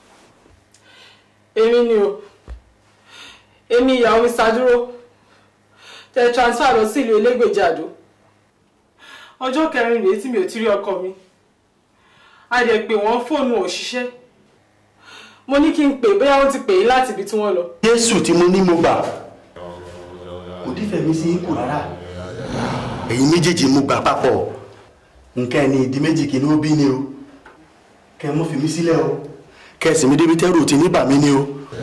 èmi ni o èmi ìyàwó mi ṣàdúró tẹ transfer lọ sí ìlú elégbèjì àdó ọjọ́ kẹrin rèé tí mi ò ti rí ọkọ mi a dẹ̀ pé wọ́n fóònù ò ṣiṣẹ́ mo ní kí n pè bóyá wọ́n ti pè é láti ibi tí wọ́n lọ. jésù tí mo ní mo gbà kò dífẹ̀ mi sí ipò rárá ẹ̀yin méjèèjì mo gbà papọ̀ nǹkan ẹni ìdí méjì kì í ní ó bí ni o kẹ́ ẹ mọ́ fi mí sílẹ̀ o kẹ́ ẹ sì mí débi tẹ́rù tí ní bà mí ni o.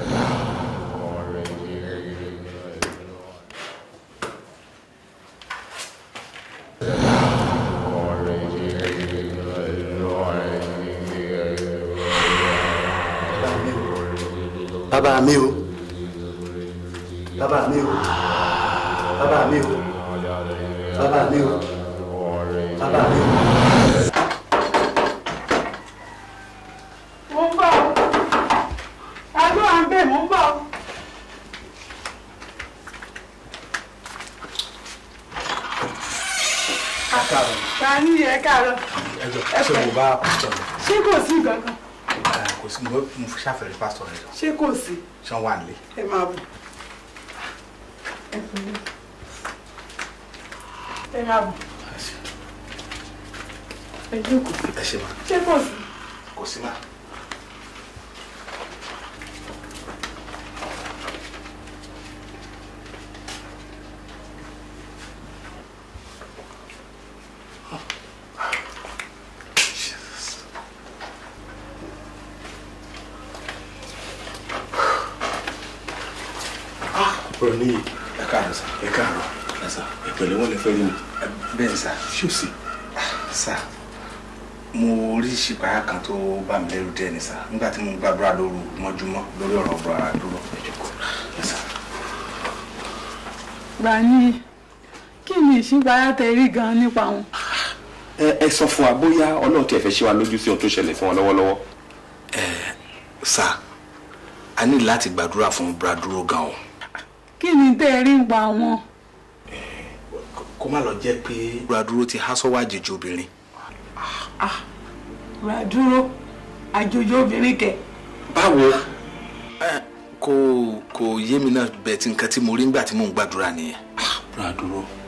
bàbá mi o bàbá mi o bàbá mi o bàbá mi o bàbá mi o. ẹ káàárọ̀ ẹ jọ ṣé mo bá pásítọ̀ rẹ ṣé kò sí nǹkan kan kò sí mo mo fi ṣàfẹ́rẹ́ pásítọ̀ rẹ jọ ṣé kò sí ṣé wọ́n wà nílé. ẹ máa bọ̀ ẹ pẹ̀lẹ́ ẹ máa bọ̀ ẹ jókòó ẹ ṣe ma ṣé kò sí. kò sí ma. ọ̀rọ̀ níyì ẹ káàárọ̀ sá ẹ káàárọ̀ ẹ sá ìpẹ̀lẹ́ wọn lè fẹ́ rí mi. bẹ́ẹ̀ ni sá ṣé o sì. sá mo rí ṣìpáyà kan tó bá mi lẹ́rù díẹ̀ ni sá nígbà tí mo gbàdúrà lóru mọ́júmọ́ lórí ọ̀rọ̀ ọ̀bùrọ̀ àdúró ẹ jókòó ẹ sá. Gbani kí ni ìṣípayá tẹ rí gan nípa wọn. ẹ ẹ sọ fún wa bóyá ọlọ́run tiẹ̀ fẹ́ ṣe wa lójú sí ohun tó ṣẹlẹ̀ fún wa lọ́wọ́lọ́wọ́. sá a ní láti gbàdúrà fún braduro gan o kí ni tẹ rí nípa wọn. kó má lọ jẹ́ pé braduro ti há sọ́wọ́ àjèjì obìnrin. Braduro àjòjì obìnrin kẹ. báwo kò kò yé mi náà bẹ́ẹ̀ tí nǹkan tí mo rí nígbà tí mò ń gbàdúrà nìyẹn. braduro